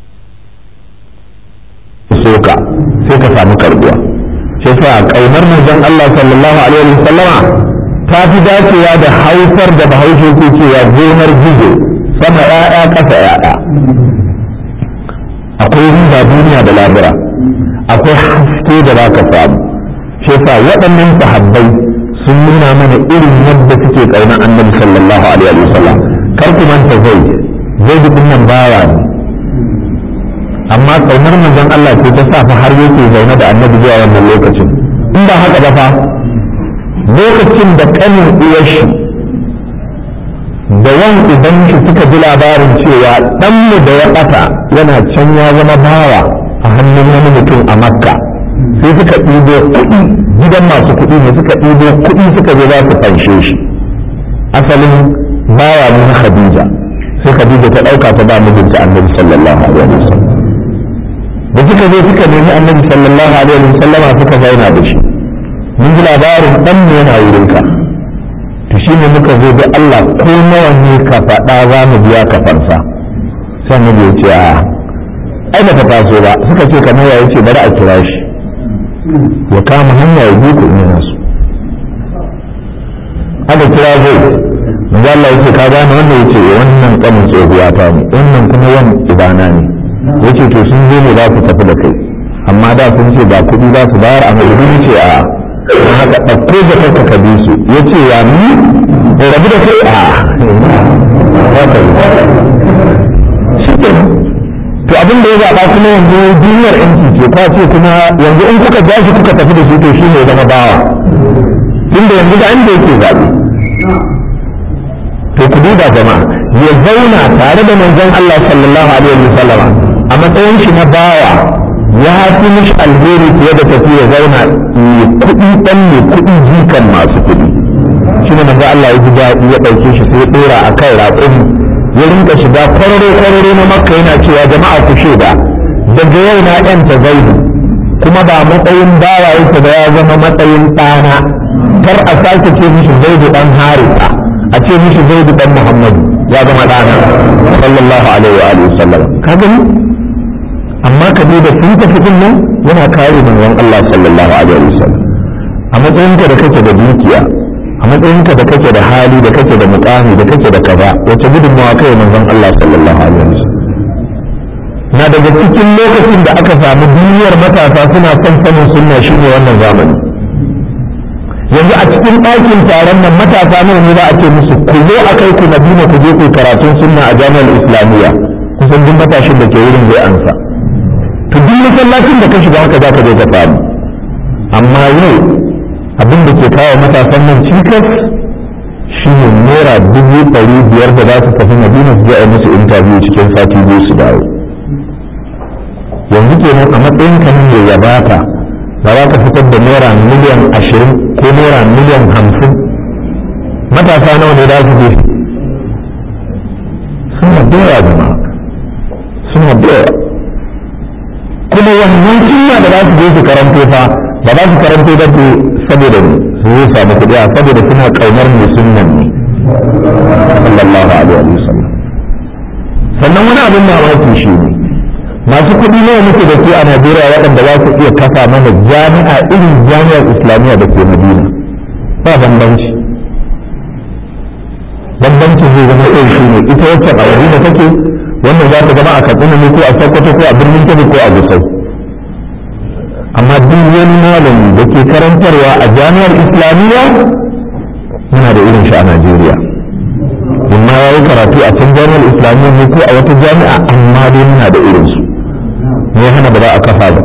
soka sai ka samu karbuwa sai sa kaunar manzon Allah sallallahu alaihi wa sallama ta fi dacewa da haifar da bahaushe ke cewa gonar gizo sama ya'ya kasa ya'ya akwai riba duniya da labura akwai haske da za ka samu sai sa waɗannan sahabbai sun nuna mana irin yadda suke ƙaunar annabi sallallahu alaihi wa sallam kar ku manta zai zai dukkan nan bawa ne amma kaunar manzon Allah ce ta sa fa har yake zaune da annabi zuwa wannan lokacin in ba haka ba fa lokacin da kanin uwar shi da wan idan shi suka ji labarin cewa dan mu da ya bata yana can ya zama bawa a hannun wani mutum a makka sai suka ɗibo kuɗi gidan masu kuɗi ne suka ɗibo kuɗi suka je za su fanshe shi asalin bawa ne na khadija sai khadija ta ɗauka ta ba mijinta annabi sallallahu alaihi wasallam da suka zo suka nemi annabi sallallahu alaihi wa sallama suka zauna da shi mun ji labarin dan ne yana wurin ka to shine muka zo da Allah ko nawa ne ka faɗa za mu biya ka farsa sai mu ya ce a ai ba ta taso ba suka ce kamar ya ce bari a kira shi ya kama hanya ya bi ku in yana so aka kira zai manzo Allah yace ka gane wannan yace wannan kanin tsohuwa ta ne wannan kuma yan ibana ne yace to sun zo ne za su tafi da kai amma da sun ce ba kuɗi za su bayar a mai ce a don haka ɗauko da kanka ka bi su yace ya ni in rabu da kai a shi to abin da ya zaɓa kuma yanzu duniyar yanki ce ka ce kuma yanzu in kuka ja shi kuka tafi da shi to shi ne zama bawa tunda yanzu da inda yake zaɓe to ku duba jama'a ya zauna tare da manzon Allah sallallahu alaihi wa sallama a matsayin shi na bawa ya fi mishi alheri fiye da tafi ya zauna mai kuɗi ɗan mai kuɗi jikan masu kuɗi shi ne manzon Allah ya ji daɗi ya ɗauke shi sai ya ɗora a kan raƙumi ya rinka shiga kwararo kwararo na makka yana cewa jama'a ku shaida daga yau na ɗanta zaidu kuma ba matsayin bawa yake da ya zama matsayin ɗana kar a sake ce mishi zaidu ɗan harisa a ce mishi zaidu dan muhammad ya zama ɗana sallallahu alaihi wa alihi sallam ka gani amma ka da sun tafi din nan yana kare manzon Allah sallallahu alaihi wa sallam a matsayinka da kake da dukiya a matsayinka da kake da hali da kake da mukami da kake da kaza wace gudunmawa kai manzon Allah sallallahu alaihi wa sallam na daga cikin lokacin da aka samu duniyar matasa suna son sanin sunna shine wannan zamani yanzu a cikin ɗakin taron nan matasa nawa ne za a ce musu ku zo a kai ku madina ku je ku karatun sunna a jami'ar islamiyya kusan duk matashin da ke wurin zai ansa to duk masallacin da ka shiga haka za ka je ka samu amma yau abin da ke kawo matasan nan cikas shi ne naira dubu ɗari biyar da za su tafi madina su je a musu intabiyu cikin sati biyu su dawo yanzu kenan a matsayin ka ne ya bata ba za ka fitar da naira miliyan ashirin ko naira miliyan hamsin matasa nawa ne za su je suna da yawa jama'a suna da yawa kuma wannan sunna da za su je su karanto fa ba za su karanto da ke saboda su zai samu kuɗi a saboda suna ƙaunar mai sunnan ne sallallahu alaihi wa sallam sannan wani abin mamaki shi ne masu kuɗi nawa muke da su a Najeriya waɗanda za su iya kafa mana jami'a irin jami'ar islamiyya da ke Madina ba bambanci bambanci zai zama irin shi ne ita wacce a Madina take wannan za ta zama a Katsina ne ko a Sokoto ko a birnin Kebbi ko a Gusau amma duk wani malami da ke karantarwa a jami'ar islamiyya muna da irin shi a Najeriya imma ya yi karatu a can jami'ar islamiyya ne ko a wata jami'a amma dai muna da irin su ne hana ba za a kafa ba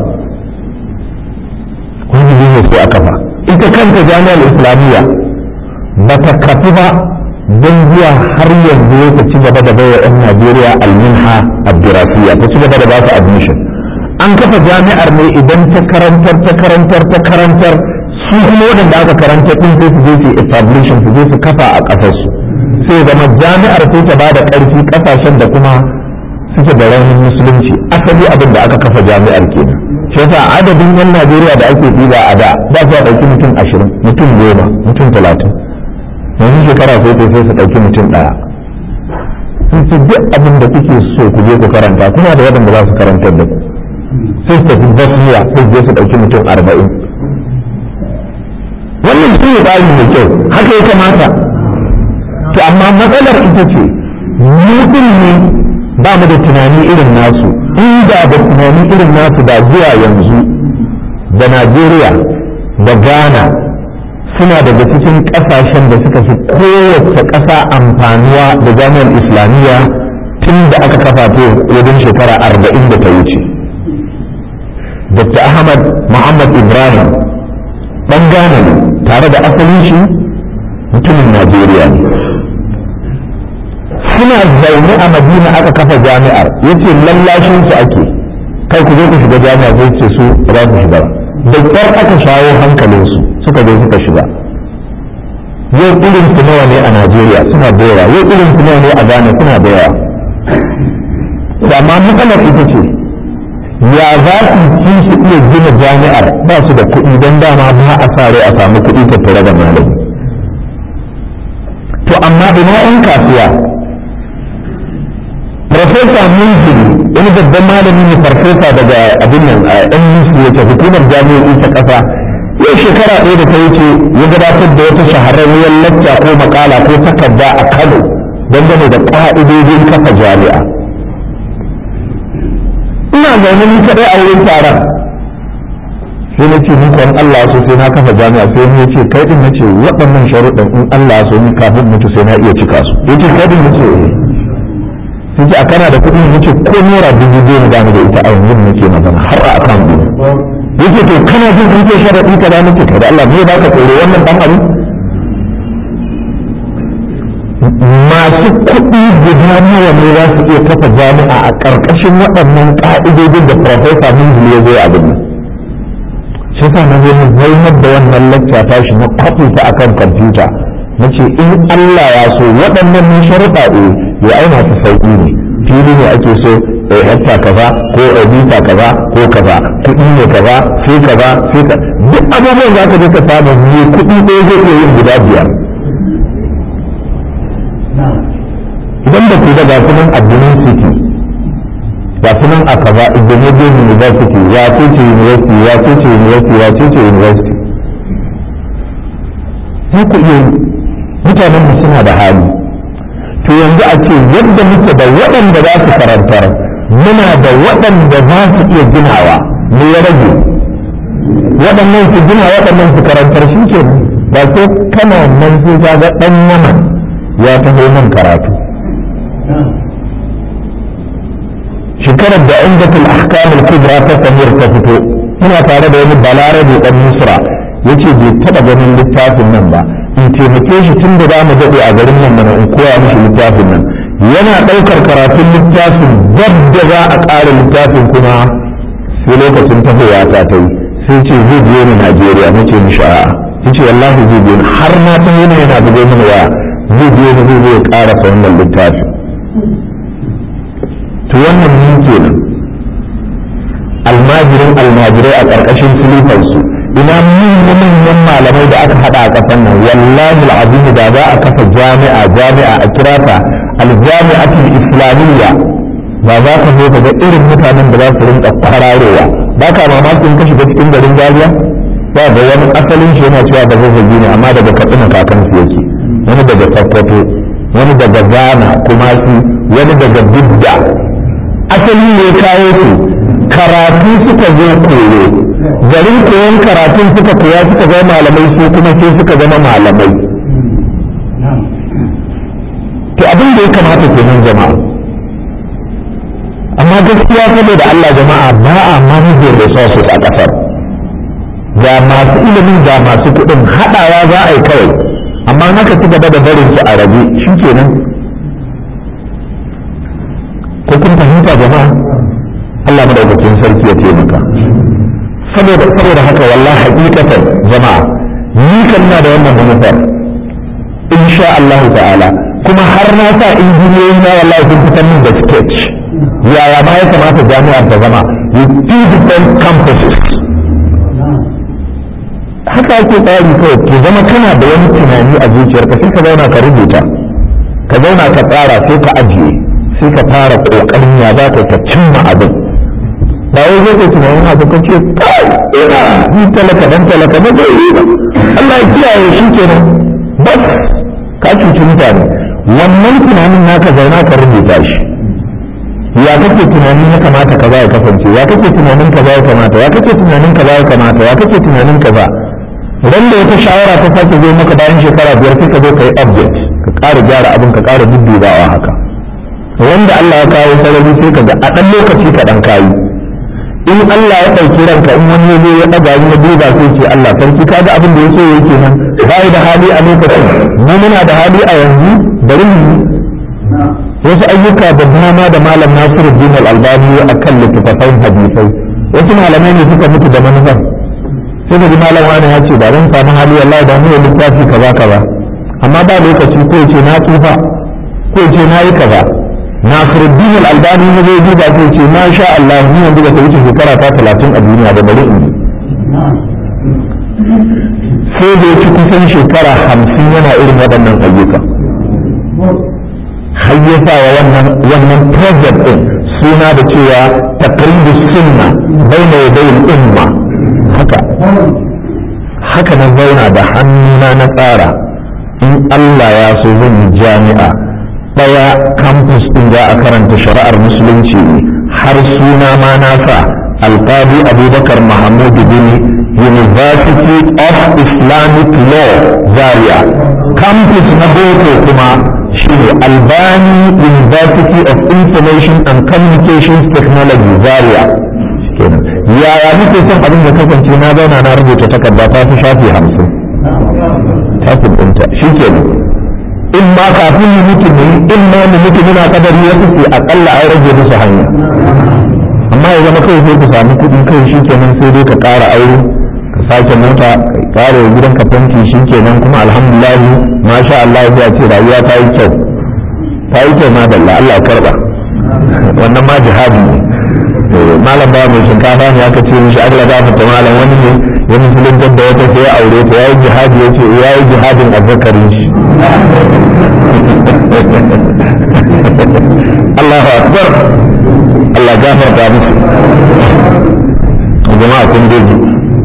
wani ne sai a kafa ita kanta jami'ar islamiyya ba ta kafi ba don zuwa har yanzu ya ci gaba da baiwa 'yan najeriya alminha abdurasiya ta ci gaba da ba su admission an kafa jami'ar ne idan ta karantar ta karantar ta karantar su kuma waɗanda aka karantar ɗin sai su je su establishing su je su kafa a ƙasarsu sai zama jami'ar sai ta ba da ƙarfi ƙasashen da kuma suke da raunin musulunci asali abin da aka kafa jami'ar kenan shi yasa adadin yan najeriya da ake ɗiba a da ba su ɗauki mutum ashirin mutum goma mutum talatin yanzu shekara sai sai su ɗauki mutum ɗaya sun ce duk abin da kuke so ku je ku karanta kuna da waɗanda za su karantar da ku sai su tafi bosniya sai su je su ɗauki mutum arba'in wannan shi ne tsari mai kyau haka ya kamata to amma matsalar ita ce mutum ne ba mu da tunani irin nasu inda da tunani irin nasu da zuwa yanzu da najeriya da ghana suna daga cikin ƙasashen da suka fi kowace ƙasa amfanuwa da jami'ar islamiyya tun da aka kafa ta wajen shekara arba'in da ta wuce dr ahmad muhammad ibrahim ɗan ghana ne tare da asalin shi mutumin najeriya ne suna zaune a madina aka kafa jami'ar yace lallashin su ake kai ku zo ku shiga jami'a zai ce su za ku shiga da kyar aka shawo hankalin su suka zo suka shiga yau irin su nawa ne a najeriya suna da yawa yau irin su nawa ne a ghana suna da yawa amma matsalar ita ce ya za su ci su iya gina jami'ar ba su da kuɗi don dama ba a sa rai a samu kuɗi tattare da malami to amma ina 'yan kasuwa Profesa Munziri wani babban malami ne farfesa daga abin nan a ɗan musu yake hukumar jami'o'i ta ƙasa yau shekara ɗaya da ta wuce ya gabatar da wata shahararriyar lacca ko makala ko takarda a Kano dangane da ƙa'idojin kafa jami'a. Ina zaune ni kaɗai a wurin taron sai na ce ni kwan Allah so sai na kafa jami'a sai ni ce kai din nace waɗannan sharuɗin in Allah so ni kafin mutu sai na iya cika su yace kai din nace eh sun ce a kana da kuɗi yace ko naira dubu biyu na gane da ita a yanzu nake magana har a akan ɗin yace to kana jin kun ce sharaɗi ka da nake kai da Allah me ba ka tsoro wannan dan abin masu kuɗi guda nawa ne za su iya kafa jami'a a ƙarƙashin waɗannan ƙa'idodin da Profesa Minzili ya zo abin nan shi sa na zo na zaunar da wannan lacca tashi na kwafi ta akan kwamfuta na ce in Allah ya so waɗannan ne sharuɗa eh ya aina su sauƙi ne fili ne ake so a hekta kaza ko a bita kaza ko kaza kuɗi ne kaza sai kaza sai ka duk abubuwan za ka je ka samu ne kuɗi ɗaya zai iya yin guda biyar idan da ku da ga sunan addinin city ga sunan a kaza indonesian university ya ce university ya ce university ya ce university za ku iya mutanen mu suna da hali to yanzu a ce yadda muke da waɗanda za su karantar muna da waɗanda za su iya ginawa me ya rage waɗannan su gina waɗannan su karantar shi ke ba sai kana nan sai ka ga ɗan yaman ya taho nan karatu shekarar da indatul ahkamul kubra ta samir ta fito ina tare da wani balarabe ɗan misra yace bai taɓa ganin littafin nan ba in taimake shi tun da za mu daɗe a garin nan mana in koya mishi littafin nan yana ɗaukar karatun littafin dab da za a ƙara littafin kuma sai lokacin tafiya ta ta yi sai ce zai biyo ni Najeriya na ce mishi a'a ya ce wallahi zai biyo ni har ma ta yana yana bugo mini waya zai biyo ni zai zai ƙara wannan littafin to wannan ni kenan almajirin almajirai a ƙarƙashin filifansu ina manyan malamai da aka haɗa a ƙasar nan wallahi al'azimi da za a kafa jami'a jami'a a kirata aljami'atul islamiyya ba za ka zo ka ga irin mutanen da za su rinka kwararowa ba ka mamakin ka shiga cikin garin Zaria ba ga wani asalin shi yana cewa da zazzagi ne amma daga katsina kakansu yake wani daga Sokoto wani daga Ghana kuma su wani daga Bidda asali ne kawo su karatu suka zo koyo garin koyon karatun suka koya suka zama malamai su kuma sai suka zama malamai to abin da ya kamata kenan jama'a amma gaskiya saboda Allah jama'a ba a manage resources a ƙasar ga masu ilimin ga masu kuɗin haɗawa za a yi kawai amma haka ci gaba da barin su a rabe shi kenan ko kun fahimta jama'a Allah madaukakin sarki ya taimaka saboda saboda haka wallahi hakikatan jama'a ni kan na da wannan manufar insha Allah ta'ala kuma har na sa injiniyoyi na wallahi sun fitar min da sketch yaya ma ya kamata jami'ar ta zama with two different campuses haka ake tsari kawai ke zama kana da wani tunani a zuciyarka sai ka zauna ka rubuta ka zauna ka tsara sai ka ajiye sai ka fara kokarin ya za ka ka cimma abin ba wai zai ka tunanin abu ka ce kai ina ni talaka dan talaka na zai yi ba Allah ya kiyaye shi kenan bas ka cuci mutane wannan tunanin naka zauna ka rubuta shi ya kake tunanin ya kamata kaza ya kasance ya kake tunanin kaza ya kamata ya kake tunanin kaza ya kamata ya kake tunanin kaza ran da wata shawara ta sake zo maka bayan shekara biyar sai ka zo ka yi object ka ƙara gyara abin ka ƙara duddubawa haka wanda Allah ya kawo sarari sai ka ga a ɗan lokaci ka ɗan kayi in Allah ya ɗauki ranka in wani ya zo ya ɗaga ni ya duba sai ce Allah sarki ka ga abin da ya so yake nan ba da hali a lokacin mu muna da hali a yanzu bari mu wasu ayyuka da dama da malam Nasiru Din Al-Albani a kan littattafan hadisai wasu malamai ne suka mutu da manufar sai da malam wani ya ce ba zan samu hali wallahi da mu littafi kaza kaza amma ba lokaci ko ce na tsufa ko ce na yi kaza Nasiru Din Al-Albani ne zai duba sai ce ma sha Allah ni yanzu ba ta wuce shekara ta talatin a duniya da bari in sai da ya ci kusan shekara hamsin yana irin waɗannan ayyuka hayyasa wa wannan wannan project din suna da cewa taqribu sunna baina yaday umma haka haka na zauna da hannuna na tsara in Allah ya so zan yi jami'a daya campus din za a karanta shari'ar musulunci ne har suna ma na sa alqadi abubakar mahmud bin university of islamic law zaria campus na boko kuma shine albani university of information and communications technology zaria yaya nake son abin da kasance na zauna na rubuta takarda ta fi shafi hamsin tafin ɗinta shi kenan in ma kafin mu mutu ne in ma mu mutu muna kadari wasu sai akalla an rage musu hanya amma ya zama kawai sai ku samu kuɗi kai shi kenan sai dai ka ƙara aure ka sake mota ka ƙara wa gidan ka fanki shi kenan kuma alhamdulillah masha Allah ya ce rayuwa ta yi kyau ta yi kyau madalla Allah karba wannan ma jihadi ne malam ba mai shinkafa ne aka ce mishi Allah ba fita malam wani ne ya musulunta da wata sai ya aure ta yayi jihadi ya ce yayi jihadin azzakarin shi Allahu akbar Allah gafarta musu jama'a kun daji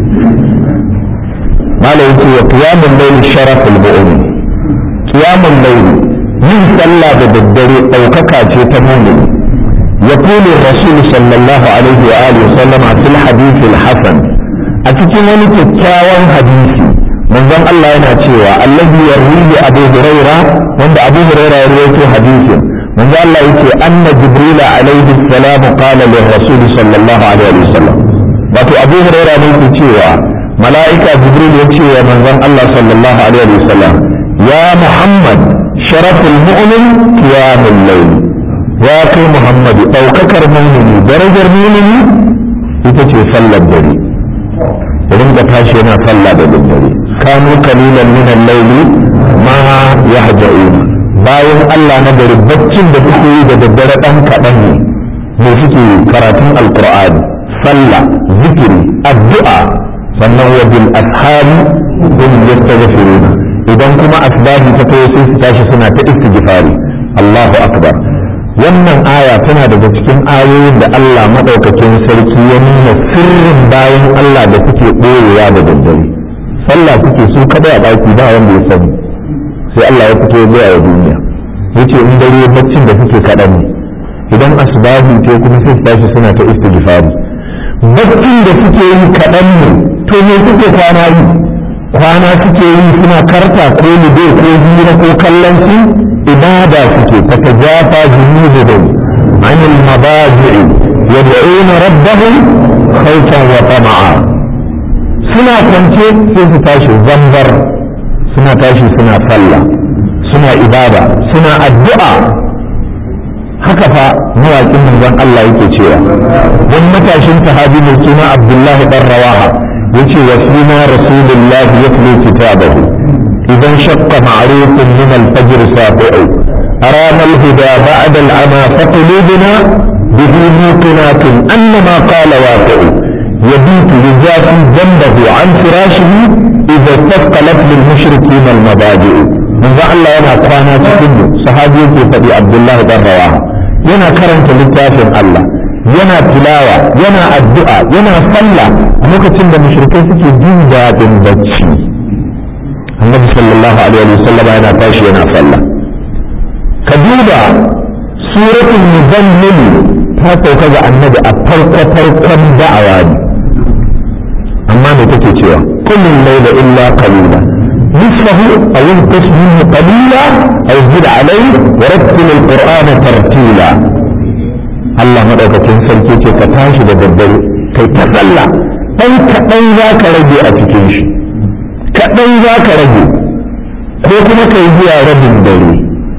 malam yace wa qiyamul layl sharaful mu'min qiyamul layl yin sallah da daddare daukaka ce ta mu'min يقول الرسول صلى الله عليه وآله وسلم في الحديث الحسن أتكلم ولي كتاوان حديثي من ذن الله يناتيوا الذي يرويه أبو هريرة وعند أبو هريرة يرويه حديثا من ذن الله يتي أن جبريل عليه السلام قال للرسول صلى الله عليه وسلم wato abu huraira ne ke cewa mala'ika jibril ya ce wa manzon Allah sallallahu alaihi wa sallam ya muhammad sharaful mu'min qiyamul layl ya kai muhammadu ɗaukakar mumini darajar mumini ita ce sallar dare ringa tashi yana sallah da daddare kanu kalilan min al-layli ma yahja'un bayan Allah na gari baccin da kuke yi da daddare dan kaɗan ne me suke karatun alqur'ani sallah zikiri addu'a sannan wa bil ashari hum yastaghfiruna idan kuma asbabi ta kai sai su tashi suna ta istighfari Allahu akbar wannan aya tana daga cikin ayoyin da Allah madaukakin sarki ya nuna sirrin bayan Allah da suke ɓoyewa da daddare sallah suke su kada a baki ba wanda ya sani sai Allah ya fito ya a duniya yace in dare baccin da suke kaɗan ne idan asbabi ce kuma sai su tashi suna ta istighfari baccin da suke yi kaɗan ne to me suke kwana yi kwana suke yi suna karta ko lido ko hira ko kallon su ibada suke tatajafa junubuhum عن المضاجع يدعون ربهم خوفا وطمعا suna kwance sai su tashi zambar suna tashi suna sallah suna ibada suna addu'a haka fa mawaƙin manzon Allah yake cewa wani matashin sahabi mai suna Abdullahi dan Rawaha yace wa suna Rasulullahi yatlu kitabahu idan shaqqa ma'rufun min al-fajr safi'u arama al-huda ba'da al-ama fa qulubuna bihi muqinatun annama qala waqi'u يبيت يجافي جنبه عن فراشه إذا استثقلت للمشركين المضاجع من ذا الله ينا قوانا تكنه صحابي في فدي عبد الله بن رواحه ينا كرنت للتافن الله yana tilawa yana addu'a yana sallah a lokacin da mushrikai suke jin daɗin bacci annabi sallallahu alaihi wa sallam yana tashi yana sallah ka duba suratul muzammil ta sauka ga annabi a farko farkon da'awa ne amma me take cewa kullum laila illa qalila نصفه أو انقص منه قليلا أو زد عليه ورتل القرآن ترتيلا Allah maɗaukakin sarki ce ka tashi da daddare kai ta sallah ɗan kaɗan za ka rage a cikin shi kaɗan za ka rage ko kuma ka yi zuwa rabin dare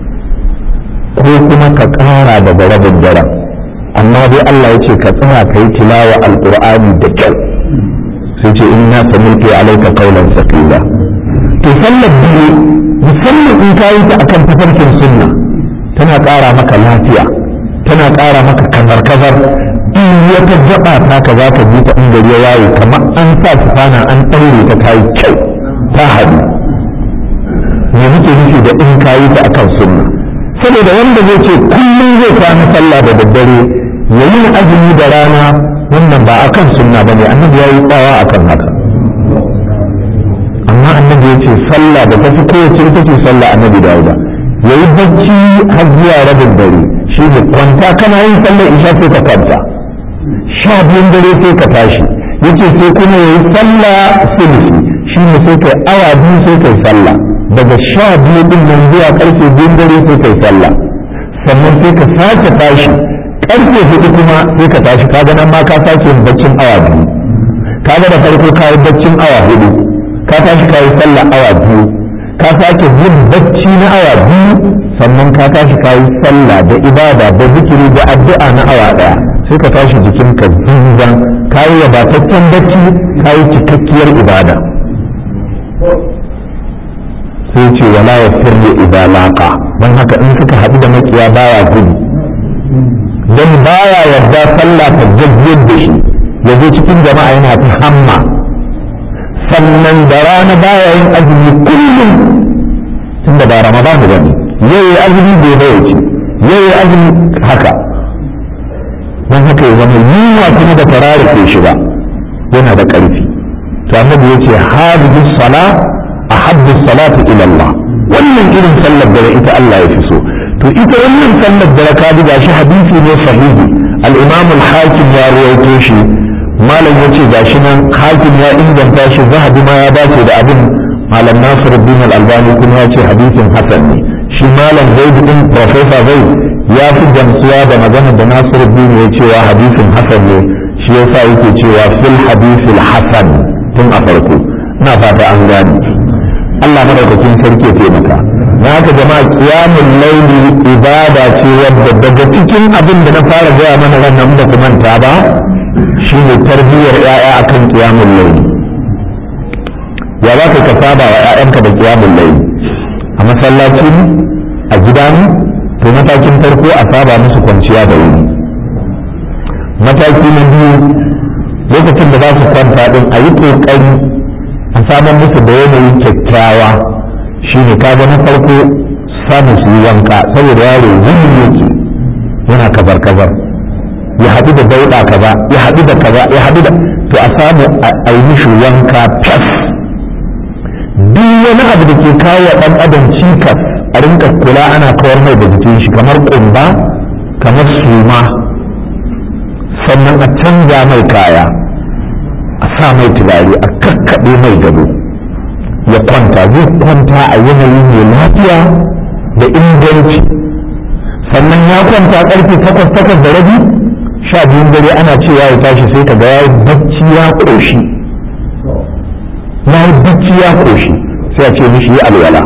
ko kuma ka ƙara daga rabin daren amma dai Allah ya ce ka tsaya ka yi tilawa alƙur'ani da kyau sai ce in na samilke alaika kaulan sakila to sallar biyu musamman in ka yi ta akan tafarkin sunna tana ƙara maka lafiya tana ƙara maka kazar-kazar in wata gaba ta ka za ka ji ta inda ya waye kamar an sa sufana an ɗaure ta ta yi kyau ta haɗu me muke nufi da in ka yi ta akan sunna saboda wanda zai ce kullum zai kwana sallah da daddare ya yi azumi da rana wannan ba akan sunna ba ne annabi ya yi tsawa akan haka amma annabi ya ce sallah da tafi kowace ita ce sallah annabi dawuda ya yi bacci har zuwa rabin dare shi ne kwanta kana yin sallar isha sai ka kwanta sha biyun dare sai ka tashi yace sai kuma ya yi sallah sulhi shi ne sai kai awa biyu sai kai sallah daga sha biyu din nan zuwa karfe biyun dare sai kai sallah sannan sai ka sake tashi karfe hudu kuma sai ka tashi kaga nan ma ka sake yin baccin awa biyu kaga da farko ka yi baccin awa hudu ka tashi ka yi sallah awa biyu ka sake yin bacci na awa biyu sannan ka tashi ka yi sallah da ibada da zikiri da addu'a na awa daya sai ka tashi jikinka zinzan ka yi wadataccen bacci ka yi cikakkiyar ibada sai ce wala ya firle idalaka don haka in suka haɗu da makiya baya gudu don baya yarda sallah ta jajjiyar da shi ya zo cikin jama'a yana ta hamma sannan da rana baya yin azumi kullum tun da ba ramadan ba ne yau ya azumi bai bai ce yau ya azumi haka don haka ya zama yunwa kuma da farari ke shi ba yana da ƙarfi to annabi ya ce hadhihi sala ahabbu salati ila Allah wannan irin sallar dare ita Allah ya fi so to ita wannan sallar dare ka ji gashi hadisi ne sahihi al-imam al-hakim ya rawaito shi malam ya ce gashi nan hakim ya inganta shi zahabi ma ya dace da abin malam nasiruddin al-albani kuma ya ce hadisin hasan ne shi malam zaid din professor zaid ya fi gamsuwa da magana da nasiruddin ya cewa hadisin hasan ne shi yasa yake cewa fil hadisil hasan tun a farko ina fata an gane Allah madaukakin sarki ya taimaka na haka jama'a qiyamul layli ibada ce wadda daga cikin abin da na fara gaya mana wannan da kuma ta ba shine tarbiyyar yaya akan qiyamul layli ya za ka saba wa ƴaƴanka da qiyamul layli a masallaci ne a gida ne to matakin farko a saba musu kwanciya da wuri mataki na biyu lokacin da za su kwanta din a yi ƙoƙari a samar musu da yanayin kyakkyawa shine kaga na farko samun su yi wanka saboda yaro wuni yake yana kazar kazar ya haɗu da dauɗa kaza ya haɗu da kaza ya haɗu da to a samu a yi mishi wanka fas duk wani abu da ke kawo wa ɗan adam cikas a rinka kula ana kawar mai da jikin shi kamar ƙumba kamar suma sannan a canza mai kaya a sa mai turare a kakkaɓe mai gado ya kwanta zai kwanta a yanayi mai lafiya da inganci sannan ya kwanta ƙarfe takwas takwas da rabi sha biyun dare ana cewa ya tashi sai ka ga ya yi bacci ya ƙoshi ya yi bacci ya ƙoshi sai a ce mishi yi alwala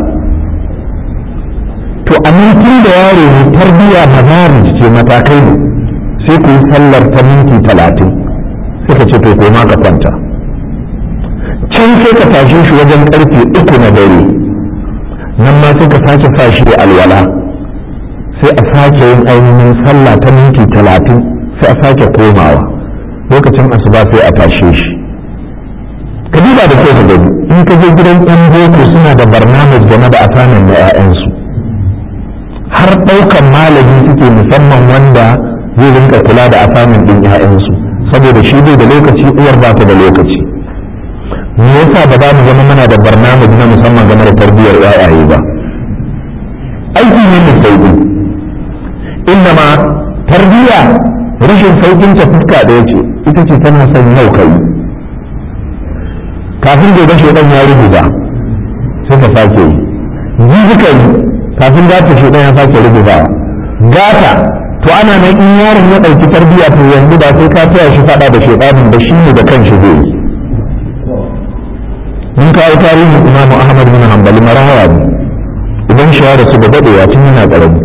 to a nan tun da yaro ne tarbiyya mazarin ce matakai ne sai ku yi sallar ta minti talatin sai ka ce to koma ka kwanta can sai ka tashe shi wajen karfe uku na dare nan ma sai ka sake sa shi alwala sai a sake yin ainihin sallah ta minti talatin sai a sake komawa lokacin asuba sai a tashe shi ka duba da kyau ka gani in ka je gidan yan boko suna da barnamij game da asanin na 'ya'yansu har ɗaukan malami suke musamman wanda zai rinka kula da asamin ɗin 'ya'yansu saboda shi bai da lokaci uwar ba ta da lokaci me yasa ba za mu zama muna da barnamij na musamman game da tarbiyyar 'ya'yaye ba aiki ne mai sauƙi inda ma tarbiyya rashin sauƙin ta fuska ɗaya ce ita ce tana son yau kai kafin gobe shaidan ya rubuta sai ka sake yi jibi kai kafin gata shaidan ya sake rubuta gata to ana nan in yaron ya ɗauki tarbiyya to yanzu ba sai ka taya shi faɗa da shaidanin da shi ne da kanshi zai yi mun kawo tarihin imamu ahmad bin hanbali marawa ne idan shi ya rasu da daɗewa tun yana ƙarami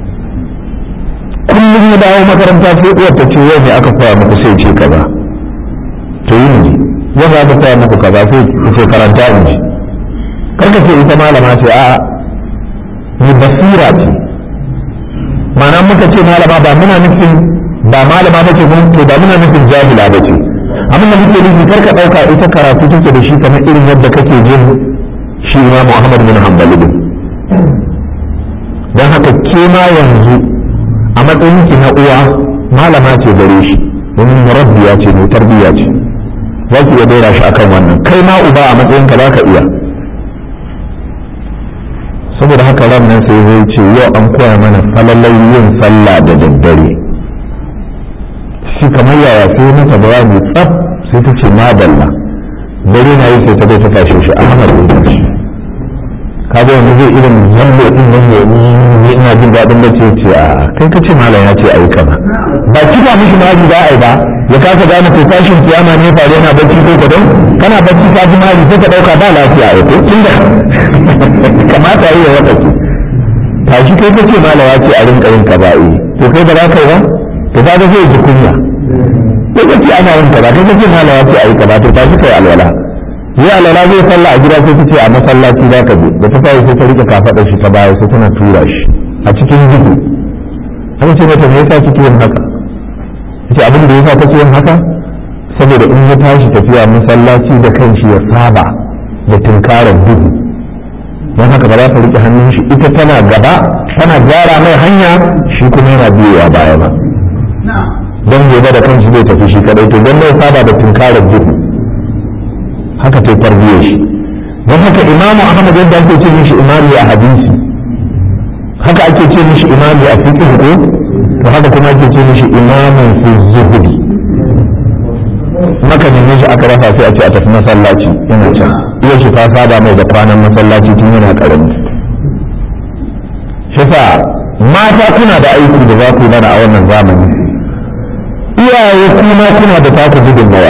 kullum ya dawo makaranta sai uwar ta ce yau ne aka koya muku sai ce kaza to yi ne yau aka koya muku kaza sai ce karanta in ji karka ce ita malama ce a ni basira ce ma'ana muka ce malama ba muna nufin ba malama ba ce mun to ba muna nufin jahila ba ce abin da muke nufi karka ɗauka ita karatu take da shi kamar irin yadda kake jin shi ma Muhammad bin Hanbali din don haka ke ma yanzu a matsayin ki na uwa malama ce gare shi domin murabbiya ce mai tarbiyya ce za ki iya dora shi akan wannan kai ma uba a matsayin ka za ka iya saboda haka ran nan sai zai ce yau an koya mana falalai yin sallah da daddare shi kamar yaya sai mata bayani tsaf sai ta ce madalla dare na yi sai ta bai ta tashe shi ahmad ya tashi kaga wani zai irin zambo din nan ya ni ina jin daɗin da ce ce a kai ka ce malam ya ce ayi kaza ba kifa mishi ma za a yi ba ya kasa gane ko tashin kiyama ne faru yana bacci ko kadon kana bacci ka ji mari sai ka dauka ba lafiya ai ko inda kamata yi ya wata ki tashi kai ka ce malam ya ce a rinka yin kaza eh to kai ba za ka yi ba to kaga zai ji kunya sai ka ce ana yin kaza kai ka ce malam ya ce ayi kaza to tashi kai alwala yi alwala zai sallah a gida sai ta ce a masallaci za ka je da ta tayi sai ta rike kafaɗar shi ta baya sai tana tura shi a cikin duhu an ce mata me yasa kike yin haka ce abin da yasa take yin haka saboda in ya tashi tafiya masallaci da kanshi ya saba da tunkarar duhu don haka ba za ta rike hannun shi ita tana gaba tana gyara mai hanya shi kuma yana biyowa baya ba don gobe da kanshi zai tafi shi kadai to don ya saba da tunkarar duhu haka ta tarbiyyar shi don haka imamu ahmad yadda ake ce mishi imami a hadisi haka ake ce mishi imami a fiqh ko to haka kuma ake ce mishi imamin fi zuhudi maka neme shi aka rasa sai a ce a tafi masallaci yana can iya shi ta saba mai da kwanan masallaci tun yana karami shi sa mata kuna da aiki da za ku yi mana a wannan zamani iyaye kuma kuna da taku gudunmawar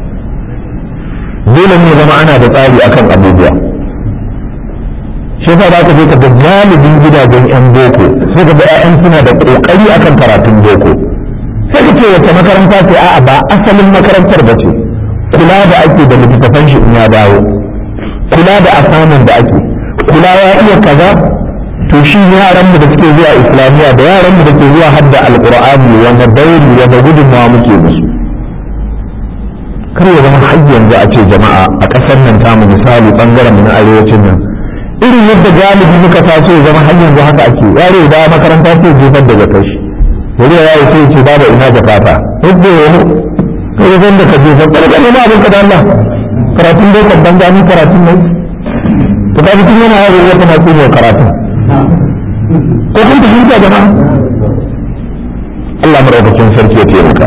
dole ne zama ana da tsari akan abubuwa shi yasa za ka je ka ga galibin gidajen yan boko sai ka ga ƴaƴan suna da kokari akan karatun boko sai ka ce wata makaranta ce a'a ba asalin makarantar ba ce kula da ake da littattafan shi in ya dawo kula da asamin da ake kula ya iya kaza to shi yaran mu da suke zuwa islamiyya da yaran mu da ke zuwa hadda alqur'ani wanda dauri wanda gudunmawa muke musu kar ya zama har yanzu a ce jama'a a ƙasar nan tamu misali bangaren mu na arewacin nan irin yadda galibi muka taso ya zama har yanzu haka ake yaro da makaranta sai jefar da zakar shi wani ya yi sai ce babu ina zakata yadda ya yi kai zan da ka jefar kada ne ma abin ka da Allah karatun dai kan gani karatun ne to ka tun yana yaro ya kana tsoro karatun ko kun fahimta jama'a Allah madaukakin sarki ya taimaka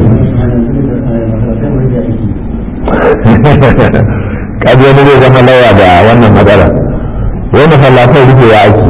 kaji wani zai zama lawa da wannan matsala wai masallatai rufe ya ake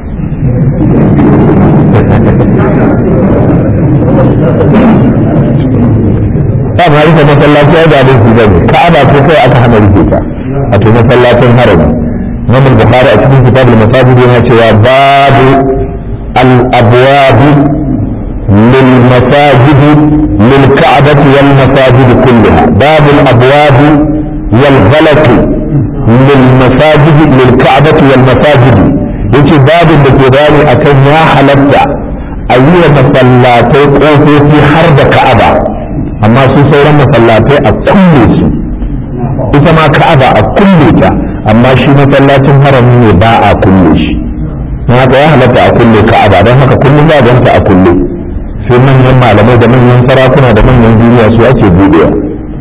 ba ma rufe masallaci ya da su bane ka'aba ko kai aka hana rufe ta a to masallacin harami Imam Bukhari a cikin kitabul masajid yana cewa babu al-abwab lil masajid lil ka'bati wal masajid kullaha babu al-abwab wal ghalaq lil masajid lil ka'bati wal masajid yace babin da ke bayani akan ya halatta a yi wa masallatai ƙofofi har da ka'aba amma su sauran masallatai a kulle su ita ma ka'aba a kulle ta amma shi masallacin harami ne ba a kulle shi don haka ya halatta a kulle ka'aba don haka kullum za ganta a kulle sai manyan malamai da manyan sarakuna da manyan duniya su ake buɗewa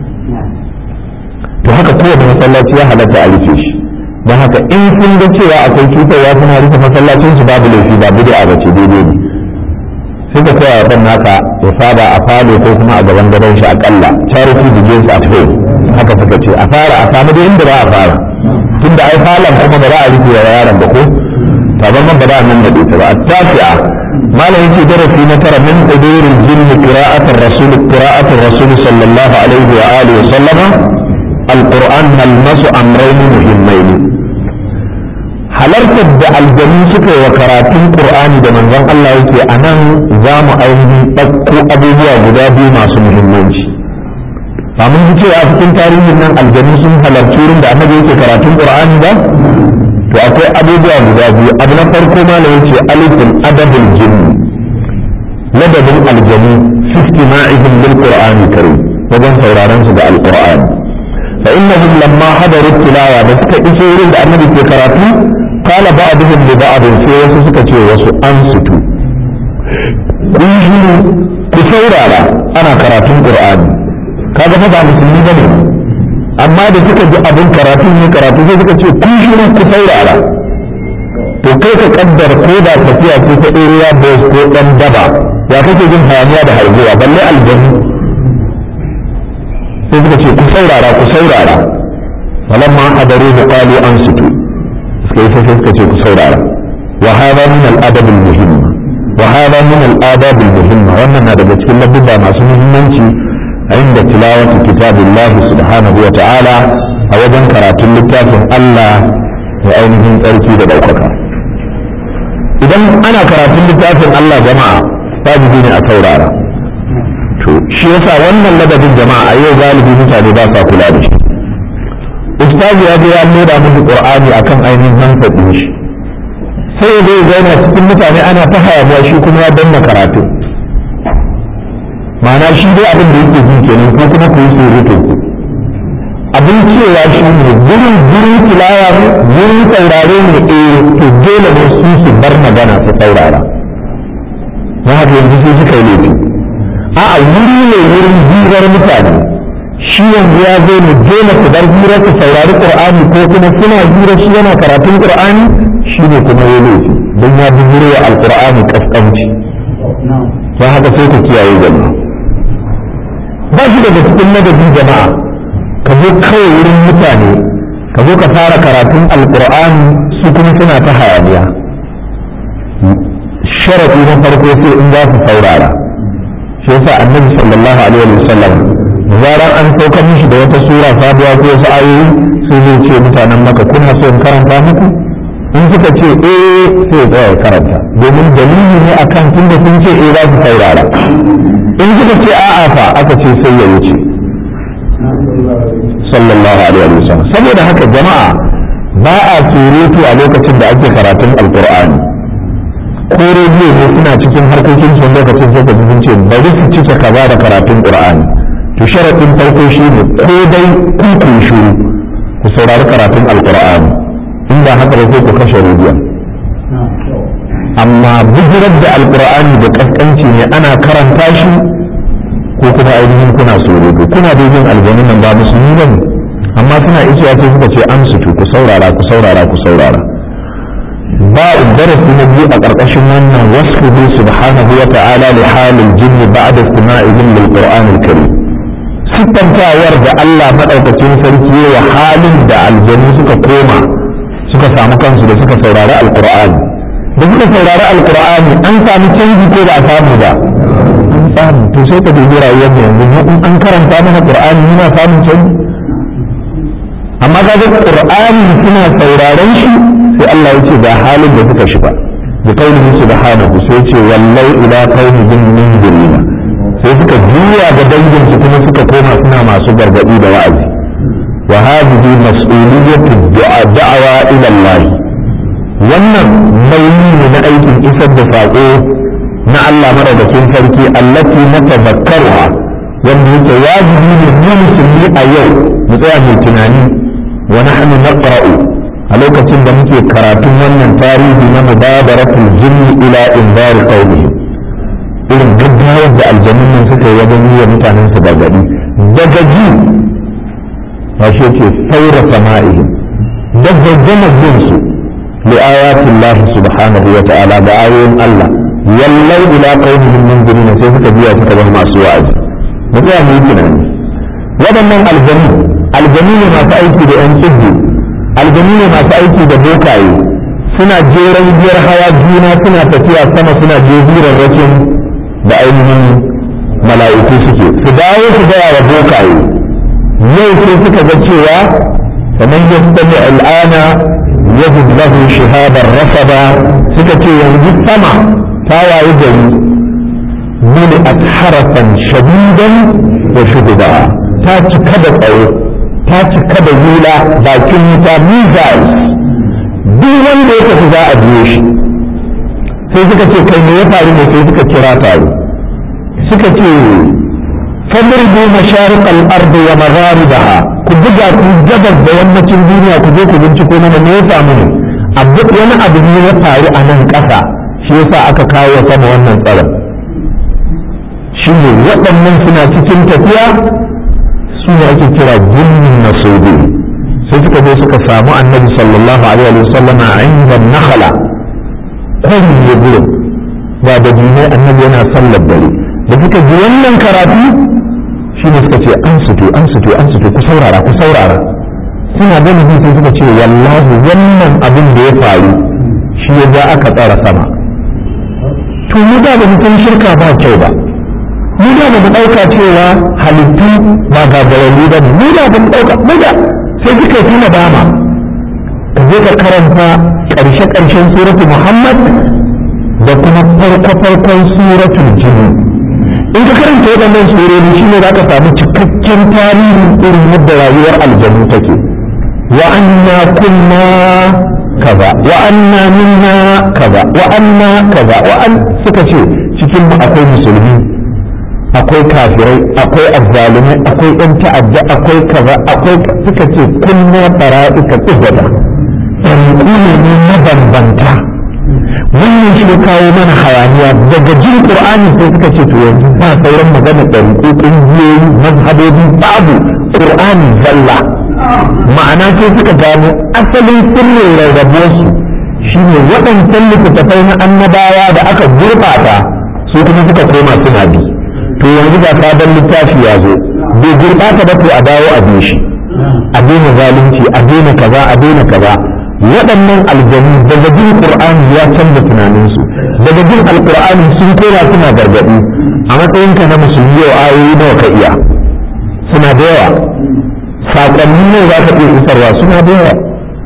to haka kowane masallaci ya halatta a rufe shi don haka in sun ga cewa akwai cutarwa suna rufe masallacin su babu laifi ba bid'a ba ce daidai ne sai ka koya wa naka ya saba a falo ko kuma a gaban gadon shi akalla charity begins at home haka suka ce a fara a samu da inda ba a fara tunda ai falon kuma ba za a rufe wa yaron ba ko taban man ba za a nan da ita ba a tafiya malam yake darasi na tara min hudurin jinni qira'atul rasul qira'atul rasul sallallahu alaihi wa alihi wa sallama alquran nalmasu amrayni muhimmaini halartar da aljanu suka yi wa karatun qur'ani da manzon Allah yake a nan za mu ainihin ɗauko abubuwa guda biyu masu muhimmanci ba mun ji cewa cikin tarihin nan aljanu sun halarci wurin da annabi yake karatun qur'ani ba to akwai abubuwa guda biyu abu na farko ma na yace alifin adabul jinni ladabin aljanu fi istima'ihim lil qur'ani karim wajen sauraron su da alqur'ani fa innahum lamma hadaru tilawa da suka iso wurin da annabi ke karatu قال بعضهم لبعض sai wasu suka ce wasu an sutu kun shiru ku saurara ana karatun qur'ani kaga fa ba musulmi bane amma da suka ji abin karatun ne karatu sai suka ce kun shiru ku saurara to kai ka kaddar ko da tafiya ko ta area boys ko dan daba ya kake jin hayaniya da harguwa balle aljannu sai suka ce ku saurara ku saurara falamma hadaru qalu ansitu suka yi sai suka ce ku saurara wa hada min al-adab al-muhim wa hada min al-adab al-muhim wannan na daga cikin labbuba masu muhimmanci a inda tilawatu kitabillah subhanahu wa ta'ala a wajen karatun littafin Allah da ainihin tsarki da daukaka idan ana karatun littafin Allah jama'a wajibi ne a saurara to shi yasa wannan ladabin jama'a a yau galibi mutane ba sa kula da shi ustazi ya je ya nuna musu qur'ani akan ainihin hankalin shi sai ya zai zauna cikin mutane ana ta hayaniya shi kuma ya danna karatu ma'ana shi dai abin da yake ji kenan ko kuma ku yi surutu abin cewa shi ne gurin gurin tilawa ne gurin saurare ne eh to dole ne su su bar magana su saurara na haka yanzu sai suka yi laifi a'a wuri ne wurin hirar mutane shi yanzu ya zo ne dole ku bar hira ku saurari qur'ani ko kuma suna hira shi yana karatun qur'ani shi ne kuma ya laifi don ya bi hira wa alqur'ani kaskanci don haka sai ku kiyaye jama'a ba shi daga cikin madadi jama'a ka zo kawai wurin mutane ka zo ka fara karatun alqur'ani su kuma suna ta hayaniya sharaɗi na farko sai in za su saurara shi yasa annabi sallallahu alaihi wa sallam zarar an saukar mishi da wata sura sabuwa ko wasu ayoyi sai zai ce mutanen maka kuna so in karanta muku in suka ce eh sai tsaya karanta domin dalili ne akan tunda sun ce eh za su saurara in suka ce a'a fa aka ce sai ya wuce sallallahu alaihi wa sallam saboda haka jama'a ba a surutu a lokacin da ake karatun alqur'ani ko rediyo ne suna cikin harkokin sun lokacin sai ka ji sun ce bari su cike kaza da karatun qur'ani to sharaɗin farko shi ne ko dai ku ku shiru ku saurari karatun alqur'ani in ba haka ba sai ku kashe rediyon amma bijirar da alqur'ani da kaskanci ne ana karanta shi ko kuma ainihin kuna surutu kuna da yin aljanin nan ba musulmi ba ne amma suna ishiya sai suka ce an sutu ku saurara ku saurara ku saurara ba darasi na biyu a ƙarƙashin wannan wasfuhu subhanahu wa ta'ala li halil jinni ba'da istima'ihim lil qur'anil karim siffantawar da Allah madaukakin sarki wa halin da aljanu suka koma suka samu kansu da suka saurari alqur'ani da suka saurari alqur'ani an samu canji ko ba a samu ba an samu to sai ka dubi rayuwar mu yanzu in an karanta mana qur'ani muna samun canji amma ga qur'ani suna sauraron shi sai Allah ya ce ga halin da suka shiga da kaulihi subhanahu sai ce wallau ila qaumi bin munzirina sai suka juya ga dangin su kuma suka koma suna masu gargadi da wa'azi wa hadhihi mas'uliyatu da'wa ila Allah wannan nauyi ne na aikin isar da sako na Allah madaukakin sarki allati natazakkaruha wanda yake wajibi ne mu musulmi a yau mu tsaya mu tunani wa nahnu naqra'u a lokacin da muke karatun wannan tarihi na mubadaratul jinni ila inzar qaumi irin gaggawar da aljanun nan suka yi wajen yi wa mutanen su gargadi daga ji ba shi yake saura sama'ihim da gaggama jin su li ayatin Allah subhanahu wa ta'ala da ayoyin Allah yallai ila qaumihim munzirina sai suka biya suka zama masu wa'azi mu tsaya mu yi tunani waɗannan aljanu aljanu ne masu aiki da yan tsibbi aljanu ne masu aiki da bokaye suna jeran biyar hawa juna suna tafiya sama suna jeziran rakin da ainihin mala'iku suke su dawo su gaya wa bokaye yau sai suka ga cewa kamar yastami al'ana yajid lahu shihabar rasada suka ce yanzu sama ta wayi gari ملئت حرسا شديدا وشهدا ta cika da tsaro ta cika da hula bakin wuta missiles duk wanda ya tafi za a biyo shi sai suka ce kai me ya faru ne sai suka kira taro suka ce fadribu masharik al-ard wa magharibaha ku buga ku gabas da yammacin duniya ku je ku binciko mana me ya samu ne abu wani abu ne ya faru a nan ƙasa shi yasa aka kawo sama wannan tsaron shi ne waɗannan suna cikin tafiya su ne ake kira jinnin nasubi sai suka zo suka samu annabi sallallahu alaihi wa sallama a inda nakhala kwari ya gurin ba da jinai annabi yana sallar dare da suka ji wannan karatu shi ne suka ce an suto an suto an suto ku saurara ku saurara suna gani sai suka ce wallahi wannan abin da ya faru shi ya ja aka tsara sama to mu da ba mutum shirka ba kyau ba mu da ba mu ɗauka cewa halittu ba gagararru ba ne mu da ba mu ɗauka mu da sai suka fi nadama ka je ka karanta ƙarshe ƙarshen suratu muhammad da kuma farko farkon suratul jini in ka karanta waɗannan surori shi ne za ka samu cikakken tarihin irin yadda rayuwar aljanu take wa anna kunna kaza wa anna minna kaza wa anna kaza wa an suka ce cikin mu akwai musulmi akwai kafirai akwai azzalumai akwai yan ta'adda akwai kaza akwai suka ce kunna bara'ika tsibada ɗariƙu ne ne mabambanta wannan shi kawo mana hayaniya daga jin qur'ani sai suka ce to yanzu ba sauran magana ɗariƙu ƙungiyoyi mazhabobi babu qur'ani zalla ma'ana sai suka gano asalin sirrin rarrabuwarsu shine waɗancan littattafai na annabawa da aka gurɓata su kuma suka koma suna bi to yanzu ga sabon littafi ya zo bai gurɓata ba to a dawo a bi shi a daina zalunci a daina kaza a daina kaza waɗannan aljanu daga jin qur'ani ya canza tunaninsu daga jin alqur'ani sun kora suna gargaɗi a matsayinka na musulmi yau ayoyi nawa ka iya suna da yawa saƙonni ne za ka iya isarwa suna da yawa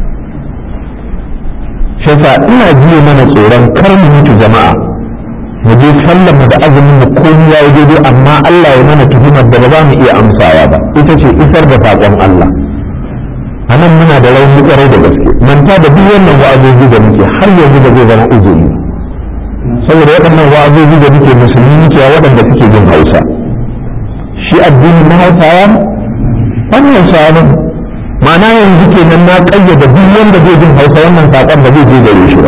shi ina jiye mana tsoron kar mu mutu jama'a mu je sallar mu da azumin mu komai ya daidai amma Allah ya mana tuhumar da ba za mu iya amsawa ba ita ce isar da saƙon Allah a nan muna da rauni kwarai da gaske manta da duk wannan wa'azoji da muke har yanzu da zai zama uzuri saboda waɗannan wa'azozi da muke musulmi muke waɗanda suke jin hausa shi addinin na hausawa wani hausawa ne ma'ana yanzu kenan na ƙayyade duk wanda zai jin hausa wannan saƙon ba zai je gare shi ba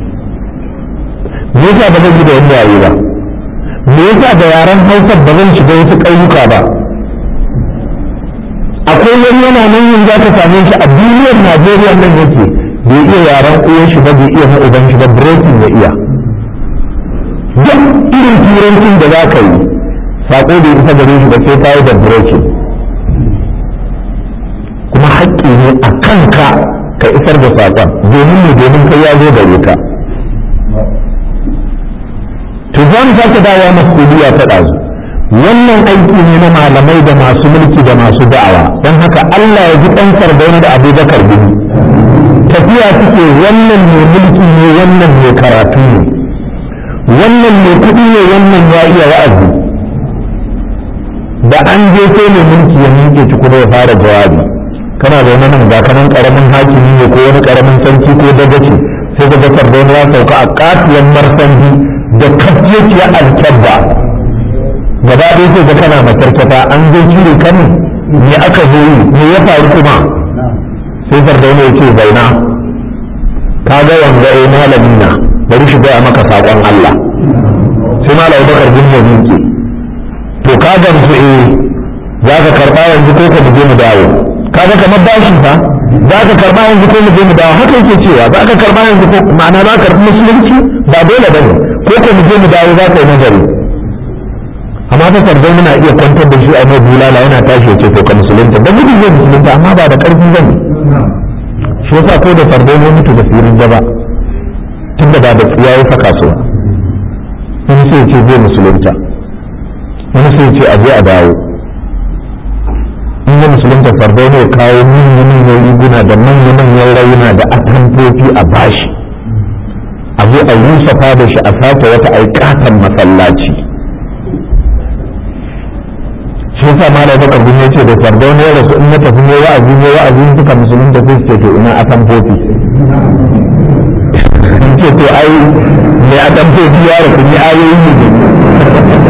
me yasa ba zai ji da wani yayi ba me yasa da yaren hausa ba zan shiga wasu ƙauyuka ba akwai wani yana nan yin za ka same shi a duniyar najeriya nan yake bai iya yaren uwan shi ba bai iya na uban shi ba breaking ya iya duk irin turancin da za ka yi saƙo da isa gare shi ba sai ka yi da breaking kuma haƙƙi ne a kanka ka isar da saƙon domin ne domin kai ya zo gare ka to za mu sake dawowa masuliya ta ɗazu wannan aiki ne na malamai da masu mulki da masu da'awa don haka Allah ya ji ɗan sardauna da abubakar bin tafiya suke wannan mai mulki ne wannan mai karatu ne wannan mai kuɗi ne wannan ya iya wa'azi da an je sai mai mulki ya miƙe ci kuma ya fara jawabi kana da wani nan ga kanan karamin hakimi ne ko wani karamin sarki ko dagaci sai ka ga sardauna ya sauka a katuwan marsanji da kafiyaciyar alkyabba gaba ɗaya sai ga kana matarkata an zo cire kan me aka zo yi me ya faru kuma sai sardauna ya ce zauna ka ga wanga eh malami na bari shi gaya maka saƙon Allah sai malam bakar bin ya miƙe to ka gamsu eh za ka karɓa yanzu ko ka je mu dawo kaga kamar bashin fa za ka karɓa yanzu ko mu je mu dawo haka yake cewa za ka karɓa yanzu ko ma'ana za ka karɓi musulunci ba dole ba ne ko ko mu je mu dawo za ka yi nazari amma ta sardau muna iya kwantar da shi a mai bulala yana tashi ya ce to ka musulunta da gudu zai musulunta amma ba da ƙarfi zan shi yasa ko da sardau ne mutu da firin gaba tunda ba da tsiya ya saka su wani sai ce zai musulunta wani sai ce a je a dawo in ya musulunta sardau ne kawo manyan riguna da manya-manyan rauna da atamfofi a bashi a zo a yusafa da shi a sake wata aikatan masallaci shi yasa malam baka bin ya ce da sardau ne rasu in na tafi ne wa'azi ne wa'azi suka musulunta sai su ce to ina atamfofi in ce to ai me atamfofi ya rasu ni ayoyi ne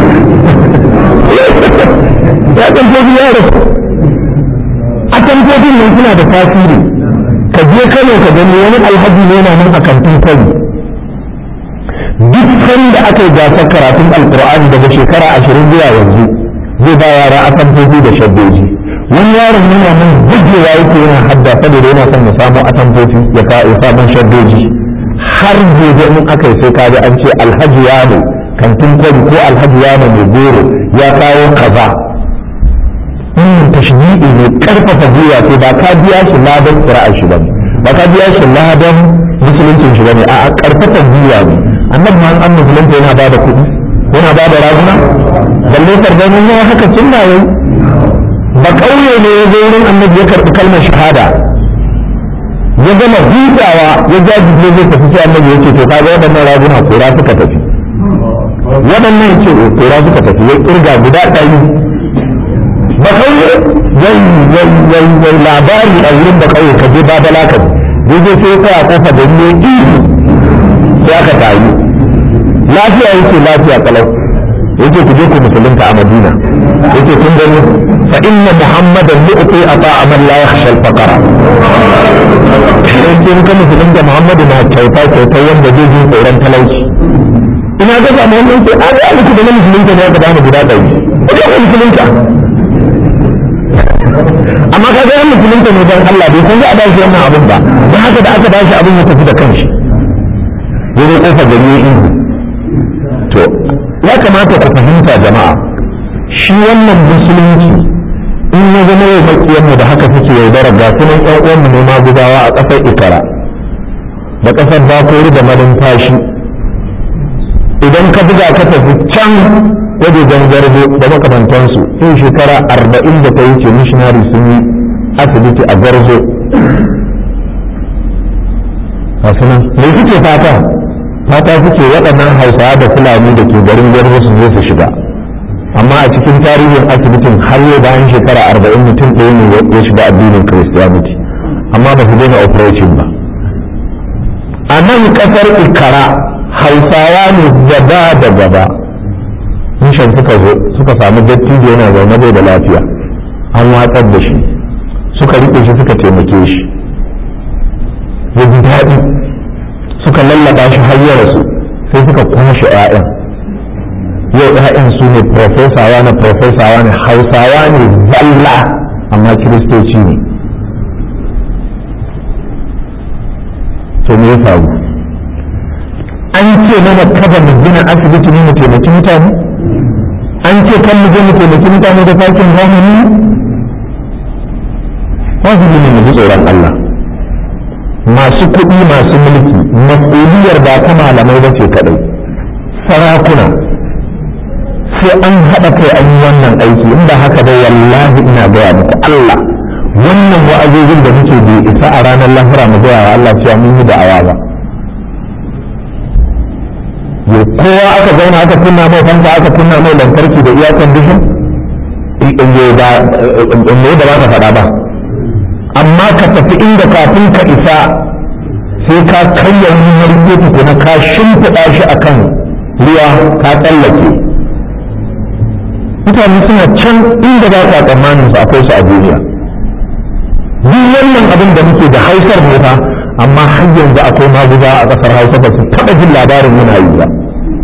ya atamfofi ya rasu atamfofin nan suna da tasiri ka je kano ka gani wani alhaji ne yana nan a kantin kwari duk da aka yi gasar karatun alkur'ani daga shekara ashirin zuwa yanzu zai ba yara atamfofi da shaddoji wani yaron yana nan gujewa yake yana hadda saboda yana son ya samu atamfofi ya ya samu shaddoji har gobe in aka yi sai ka ji an ce alhaji yano kantin kwari ko alhaji yano mai goro ya kawo kaza wannan tashbi'i ne karfafa gwiwa sai ba ka biya shi ladan qira'a shi bane ba ka biya shi ladan musuluncin shi bane a'a karfafa gwiwa ne annabi ma an musulunta yana ba da kuɗi yana ba da raguna balle sardanin ya haka sunna yayi ba kauye ne ya zo wurin annabi ya karɓi kalmar shahada ya gama hutawa ya jajije zai tafi sai annabi ya ce to kaga waɗannan raguna kora suka tafi waɗannan ya ce kora suka tafi ya kirga guda ɗari ba kauye wai wai wai wai labari a wurin ba kauye ka je ba da laka je je sai kai a kofa da ne ihu sai aka tayi lafiya yake lafiya kalau yake ku je ku musulunta a madina yake kun gani fa inna muhammadan yu'ti ata'a man la yakhsha al-faqra yake kun musulunta muhammadu na kyauta kyauta wanda zai ji tsoron talauci ina ga samu wannan sai an yi alku da na musulunta ne aka bani guda ɗari ko musulunta amma ka ga musulunta ne don Allah bai kun ga a bashi wannan abin ba don haka da aka bashi abin ya tafi da kanshi ya zo kofar gari ya ihu to ya kamata ku fahimta jama'a shi wannan musulunci in ya zama yau makiyanmu da haka suke yaudara ga sunan ƴan uwanmu ne ma gudawa a ƙasar ikara da ƙasar bakori da malumfashi idan ka buga ka tafi can wajejen garbo da makamantansu in shekara arba'in da ta wuce missionary sun yi asibiti a garzo nan me suke fata fata suke waɗannan hausawa da fulani da ke garin garzo su zo su shiga amma a cikin tarihin asibitin har yau bayan shekara arba'in mutum ɗaya ne ya shiga addinin christianity amma ba su daina operation ba a nan ƙasar ikara hausawa ne gaba da gaba mishan suka zo suka samu dattijo yana zaune bai da lafiya an watsar da shi suka riƙe shi suka taimake shi ya ji daɗi suka lallaba shi har ya rasu sai suka kwashe 'ya'yan yau 'ya'yan su ne profesawa na profesawa ne hausawa ne zalla amma kiristoci ne to me ya faru an ce mana kada mu gina asibiti ne mu taimaki mutane an ce kan mu je mu taimaki mutane da fakin zamani wajibi ne mu ji tsoron Allah masu kuɗi masu mulki mas'uliyar ba ta malamai ba ce kaɗai sarakuna sai an haɗa kai an yi wannan aiki in ba haka ba wallahi ina gaya muku Allah wannan wa'azozin da muke bai isa a ranar lahira mu gaya wa Allah cewa mun yi da'awa ba ya kowa aka zauna aka kunna mai fanka aka kunna mai lantarki da iya condition in ba da ba ka faɗa ba amma ka tafi inda kafin ka isa sai ka karya wani marke tukuna ka shimfiɗa shi akan ruwa ka tsallake mutane suna can inda ba ka tsammanin su akwai su a duniya duk wannan abin da muke da hausar ne fa amma har yanzu akwai maguza a ƙasar hausa ba su taɓa jin labarin muna yi ba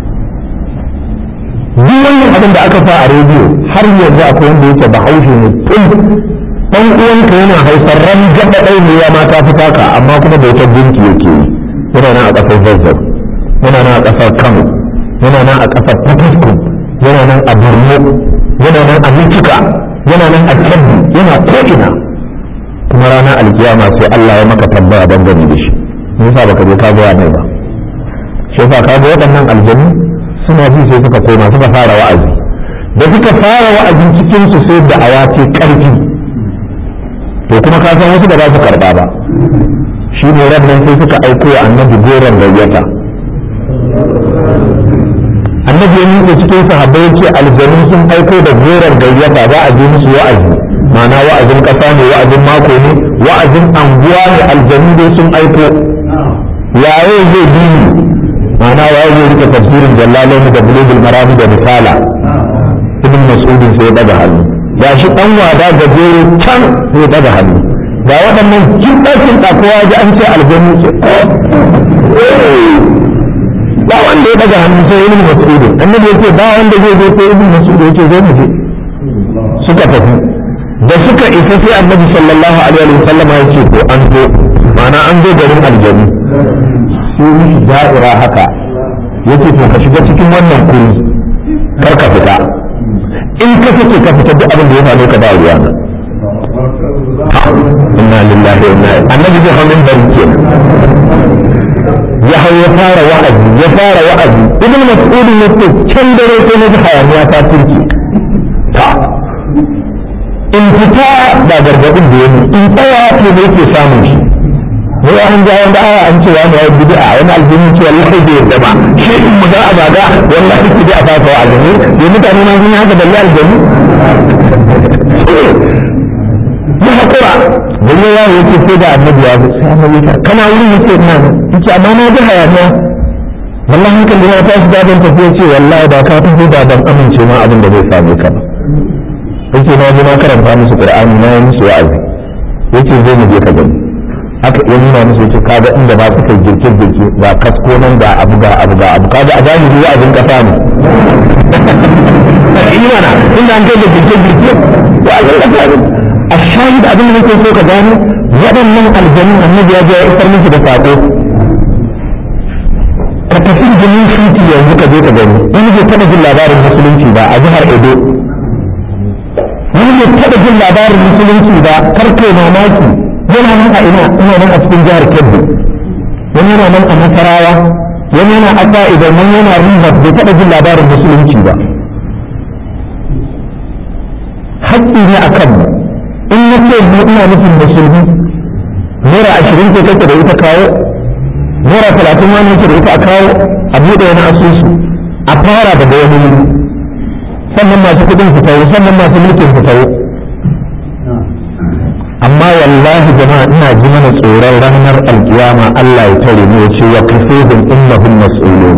duk wannan abin da aka sa a rediyo har yanzu akwai wanda yake ba haushe ne tun dan uwanka yana hausar ran gaba ɗai ne ya mata fi taka amma kuma da wata gunki yake yi yana nan a ƙasar zazzau yana nan a ƙasar kano yana nan a ƙasar fataskum yana nan a borno yana nan a mincika yana nan a kebbi yana ko'ina kuma ranar alkiyama sai Allah ya maka tambaya dangane da shi me yasa baka je ka gaya mai ba shi yasa ka ga waɗannan aljanu suna ji sai suka koma suka fara wa'azi da suka fara wa'azi cikin su sai da aya ce karfi to kuma ka san wasu da ba su karba ba shi ne nan sai suka aiko wa annabi goron gayyata annabi ya nuna cikin sahabbai yake aljanu sun aiko da goron gayyata za a je musu wa'azi ma'ana wa'azin kasa ne wa'azin mako ne wa'azin anguwa ne aljanu dai sun aiko yaye zai bi ni ma'ana waye zai rike tafsirin jallalai da bulugul marami da misala ibn mas'udin sai ya daga hannu ga shi dan wada gajere can sai ya daga hannu ga waɗannan kin ɗakin kowa ji an ce aljanu ce ba wanda ya daga hannu sai ibn mas'udin annabi yake ba wanda zai zo sai ibn mas'udin yake zo mu je suka tafi da suka isa sai annabi sallallahu alaihi wa sallama ya ce ko an zo ma'ana an zo garin aljanu sai mishi da'ira haka yace to ka shiga cikin wannan kuri kar ka fita in ka fice ka fita duk abin da ya faru ka ba ruwa na inna lillahi wa inna ilaihi annabi zai hawo bari kenan ya hau ya fara wa'azi ya fara wa'azi ibn mas'ud ne ce can dare sai na ji hayaniya ta turke ta in fita ba gargadin da yake in tsaya to ne yake samun shi ne an ga wanda aya an ce wani yayi bid'a wani aljini ce wallahi bai yarda ba shi in mu ga abaga wallahi bid'a fa fa aljini ne mutane ma sun haka balle aljini ya hakura dan ya yake sai da annabi ya sai annabi ya kana wurin yake ina yace amma na ji hayaniya wallahi hankali ya tashi dadin tafiya ce wallahi da ka tafi da ban amince ma abin da zai same ka ba yace na ji na karanta musu qur'ani na yi musu wa'azi yace zai mu je ka gani aka iya nuna musu yace kaga inda ba su kai girke girke ba kasko nan da abu ga abu ga abu kaga a zahiri wa'azin kasa ne imana inda an kai da girke girke wa'azin kasa ne a shahid abin da nake so ka gano waɗannan aljanu annabi ya je ya isar musu da sako ka tafi jinin fiti yanzu ka je ka gani wani bai taɓa jin labarin musulunci ba a jihar edo wani bai taɓa jin labarin musulunci ba karke mamaki yana nan a ina ina nan a cikin jihar kebbi wani yana nan a nasarawa wani yana asa idan wani yana riba bai taɓa jin labarin musulunci ba haƙƙi ne a kanmu in na ce mu ina nufin musulmi naira ashirin ce kake da ita kawo naira talatin wani yake da ita a kawo a buɗe wani asusu a fara daga wani wuri sannan masu kuɗin su tawo sannan masu mulkin su tawo amma wallahi jama'a ina ji mana tsoron ranar alkiyama Allah ya tare mu ya ce wa kafihum innahum mas'ulun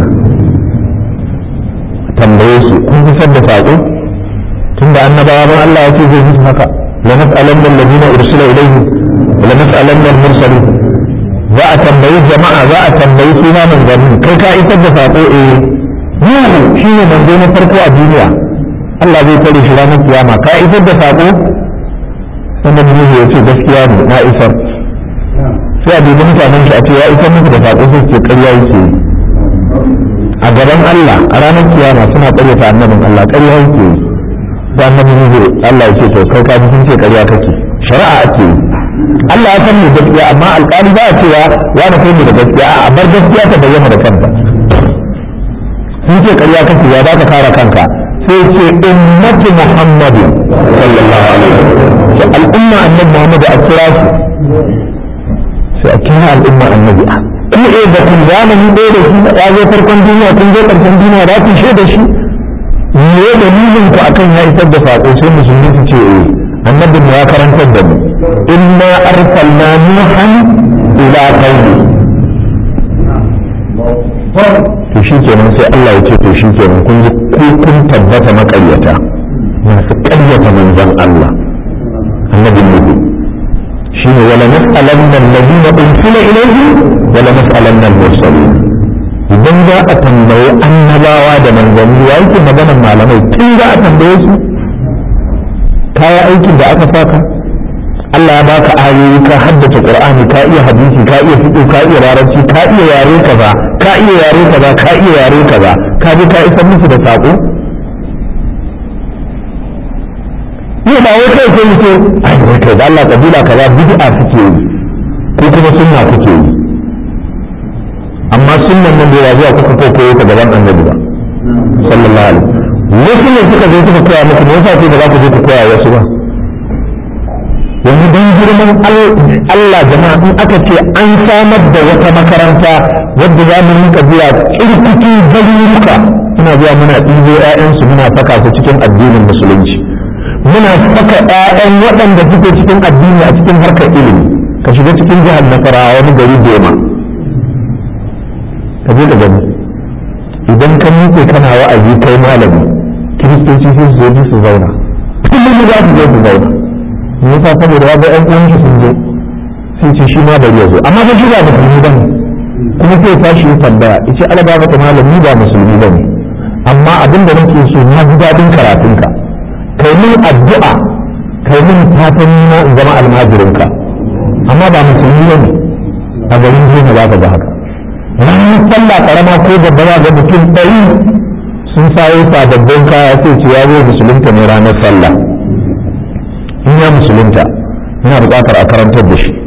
tambaye su kun fi da saƙo tunda annabawa ban Allah ya ce zai musu haka la nas'alanna alladhina ursila ilayhi wa la nas'alanna al-mursalin za a tambayi jama'a za a tambayi suna manzanni kai ka isar da saƙo eh Nuhu shi ne manzo na farko a duniya Allah zai tare shi ranar kiyama ka isar da saƙo sannan Nuhu ya ce gaskiya ne na isar sai a dubi mutanen shi a ce ya isar muku da saƙo sai ce ƙarya yake yi a gaban Allah a ranar kiyama suna ƙaryata annabin Allah ƙarya yake yi da annabi Nuhu Allah ya ce to kai ka ji sun ce ƙarya kake shari'a ake yi Allah ya san mu gaskiya amma alƙali ba a cewa wani kai mu da gaskiya a bar gaskiya ta bayyana da kanta sun ce ƙarya kake ya ba ka kare kanka sai ce ummatu muhammadin sallallahu alaihi wasallam al'umma annabi muhammad a kira su sai a kira al'umma annabi a kuma eh da kun zamani ɗaya da shi ya zo farkon duniya kun zo ƙarshen duniya za ku shaida shi me dalilin ku akan ya isar da saƙo sai musulmi su ce eh annabin ya karantar da mu inna arsalna nuhan ila qaumi to shi kenan sai Allah ya ce to shi kenan kun ji ku kun tabbata makaryata masu ƙaryata manzon Allah annabin nuhu shine wala nas'alanna alladhina ursila ilayhi wala nas'alanna al-mursalin idan za a tambayi annabawa da manzanni ya yake maganar malamai tun za a tambaye su kaya aikin da aka saka Allah ya baka ayoyi ka haddace Qur'ani ka iya hadisi ka iya fiqh ka iya larabci ka iya yare kaza ka iya yare kaza ka iya yare kaza ka ji ka isar musu da sako ne ba wai kai sai ce ai wai kai da Allah kabila kaza bid'a suke yi ko kuma sunna kuke yi amma sunnan nan bai zuwa kuka ko koyo ta gaban annabi ba sallallahu alaihi wasu ne suka zo suka koya muku me yasa sai da za ku je ku koya wasu ba yanzu don girman Allah jama'a in aka ce an samar da wata makaranta wadda za mu rinka zuwa kirkiki garuruka muna zuwa muna ɗibo 'ya'yansu muna saka su cikin addinin musulunci muna saka 'ya'yan waɗanda suke cikin addini a cikin harkar ilimi ka shiga cikin jihar nasarawa wani gari doma ka je da gani idan ka miƙe kana wa'azi kai malami kiristoci sai su zo su zauna kullum za su zo su zauna me yasa saboda ya ga ƴan uwan shi sun zo sai ce shi ma bari ya zo amma ba shi ba musulmi bane kuma sai tashi ya tambaya yace alaba maka malami ba musulmi bane amma abin da nake so na ji daɗin karatunka kai min addu'a kai min fatan na in zama almajirinka amma ba musulmi bane a garin jiya za ka ga haka ranar sallah karama ko babba za ga mutum ɗari sun sayo sababbin kaya sai ce ya zo musulunta ne ranar sallah in ya musulunta yana buƙatar a karantar da shi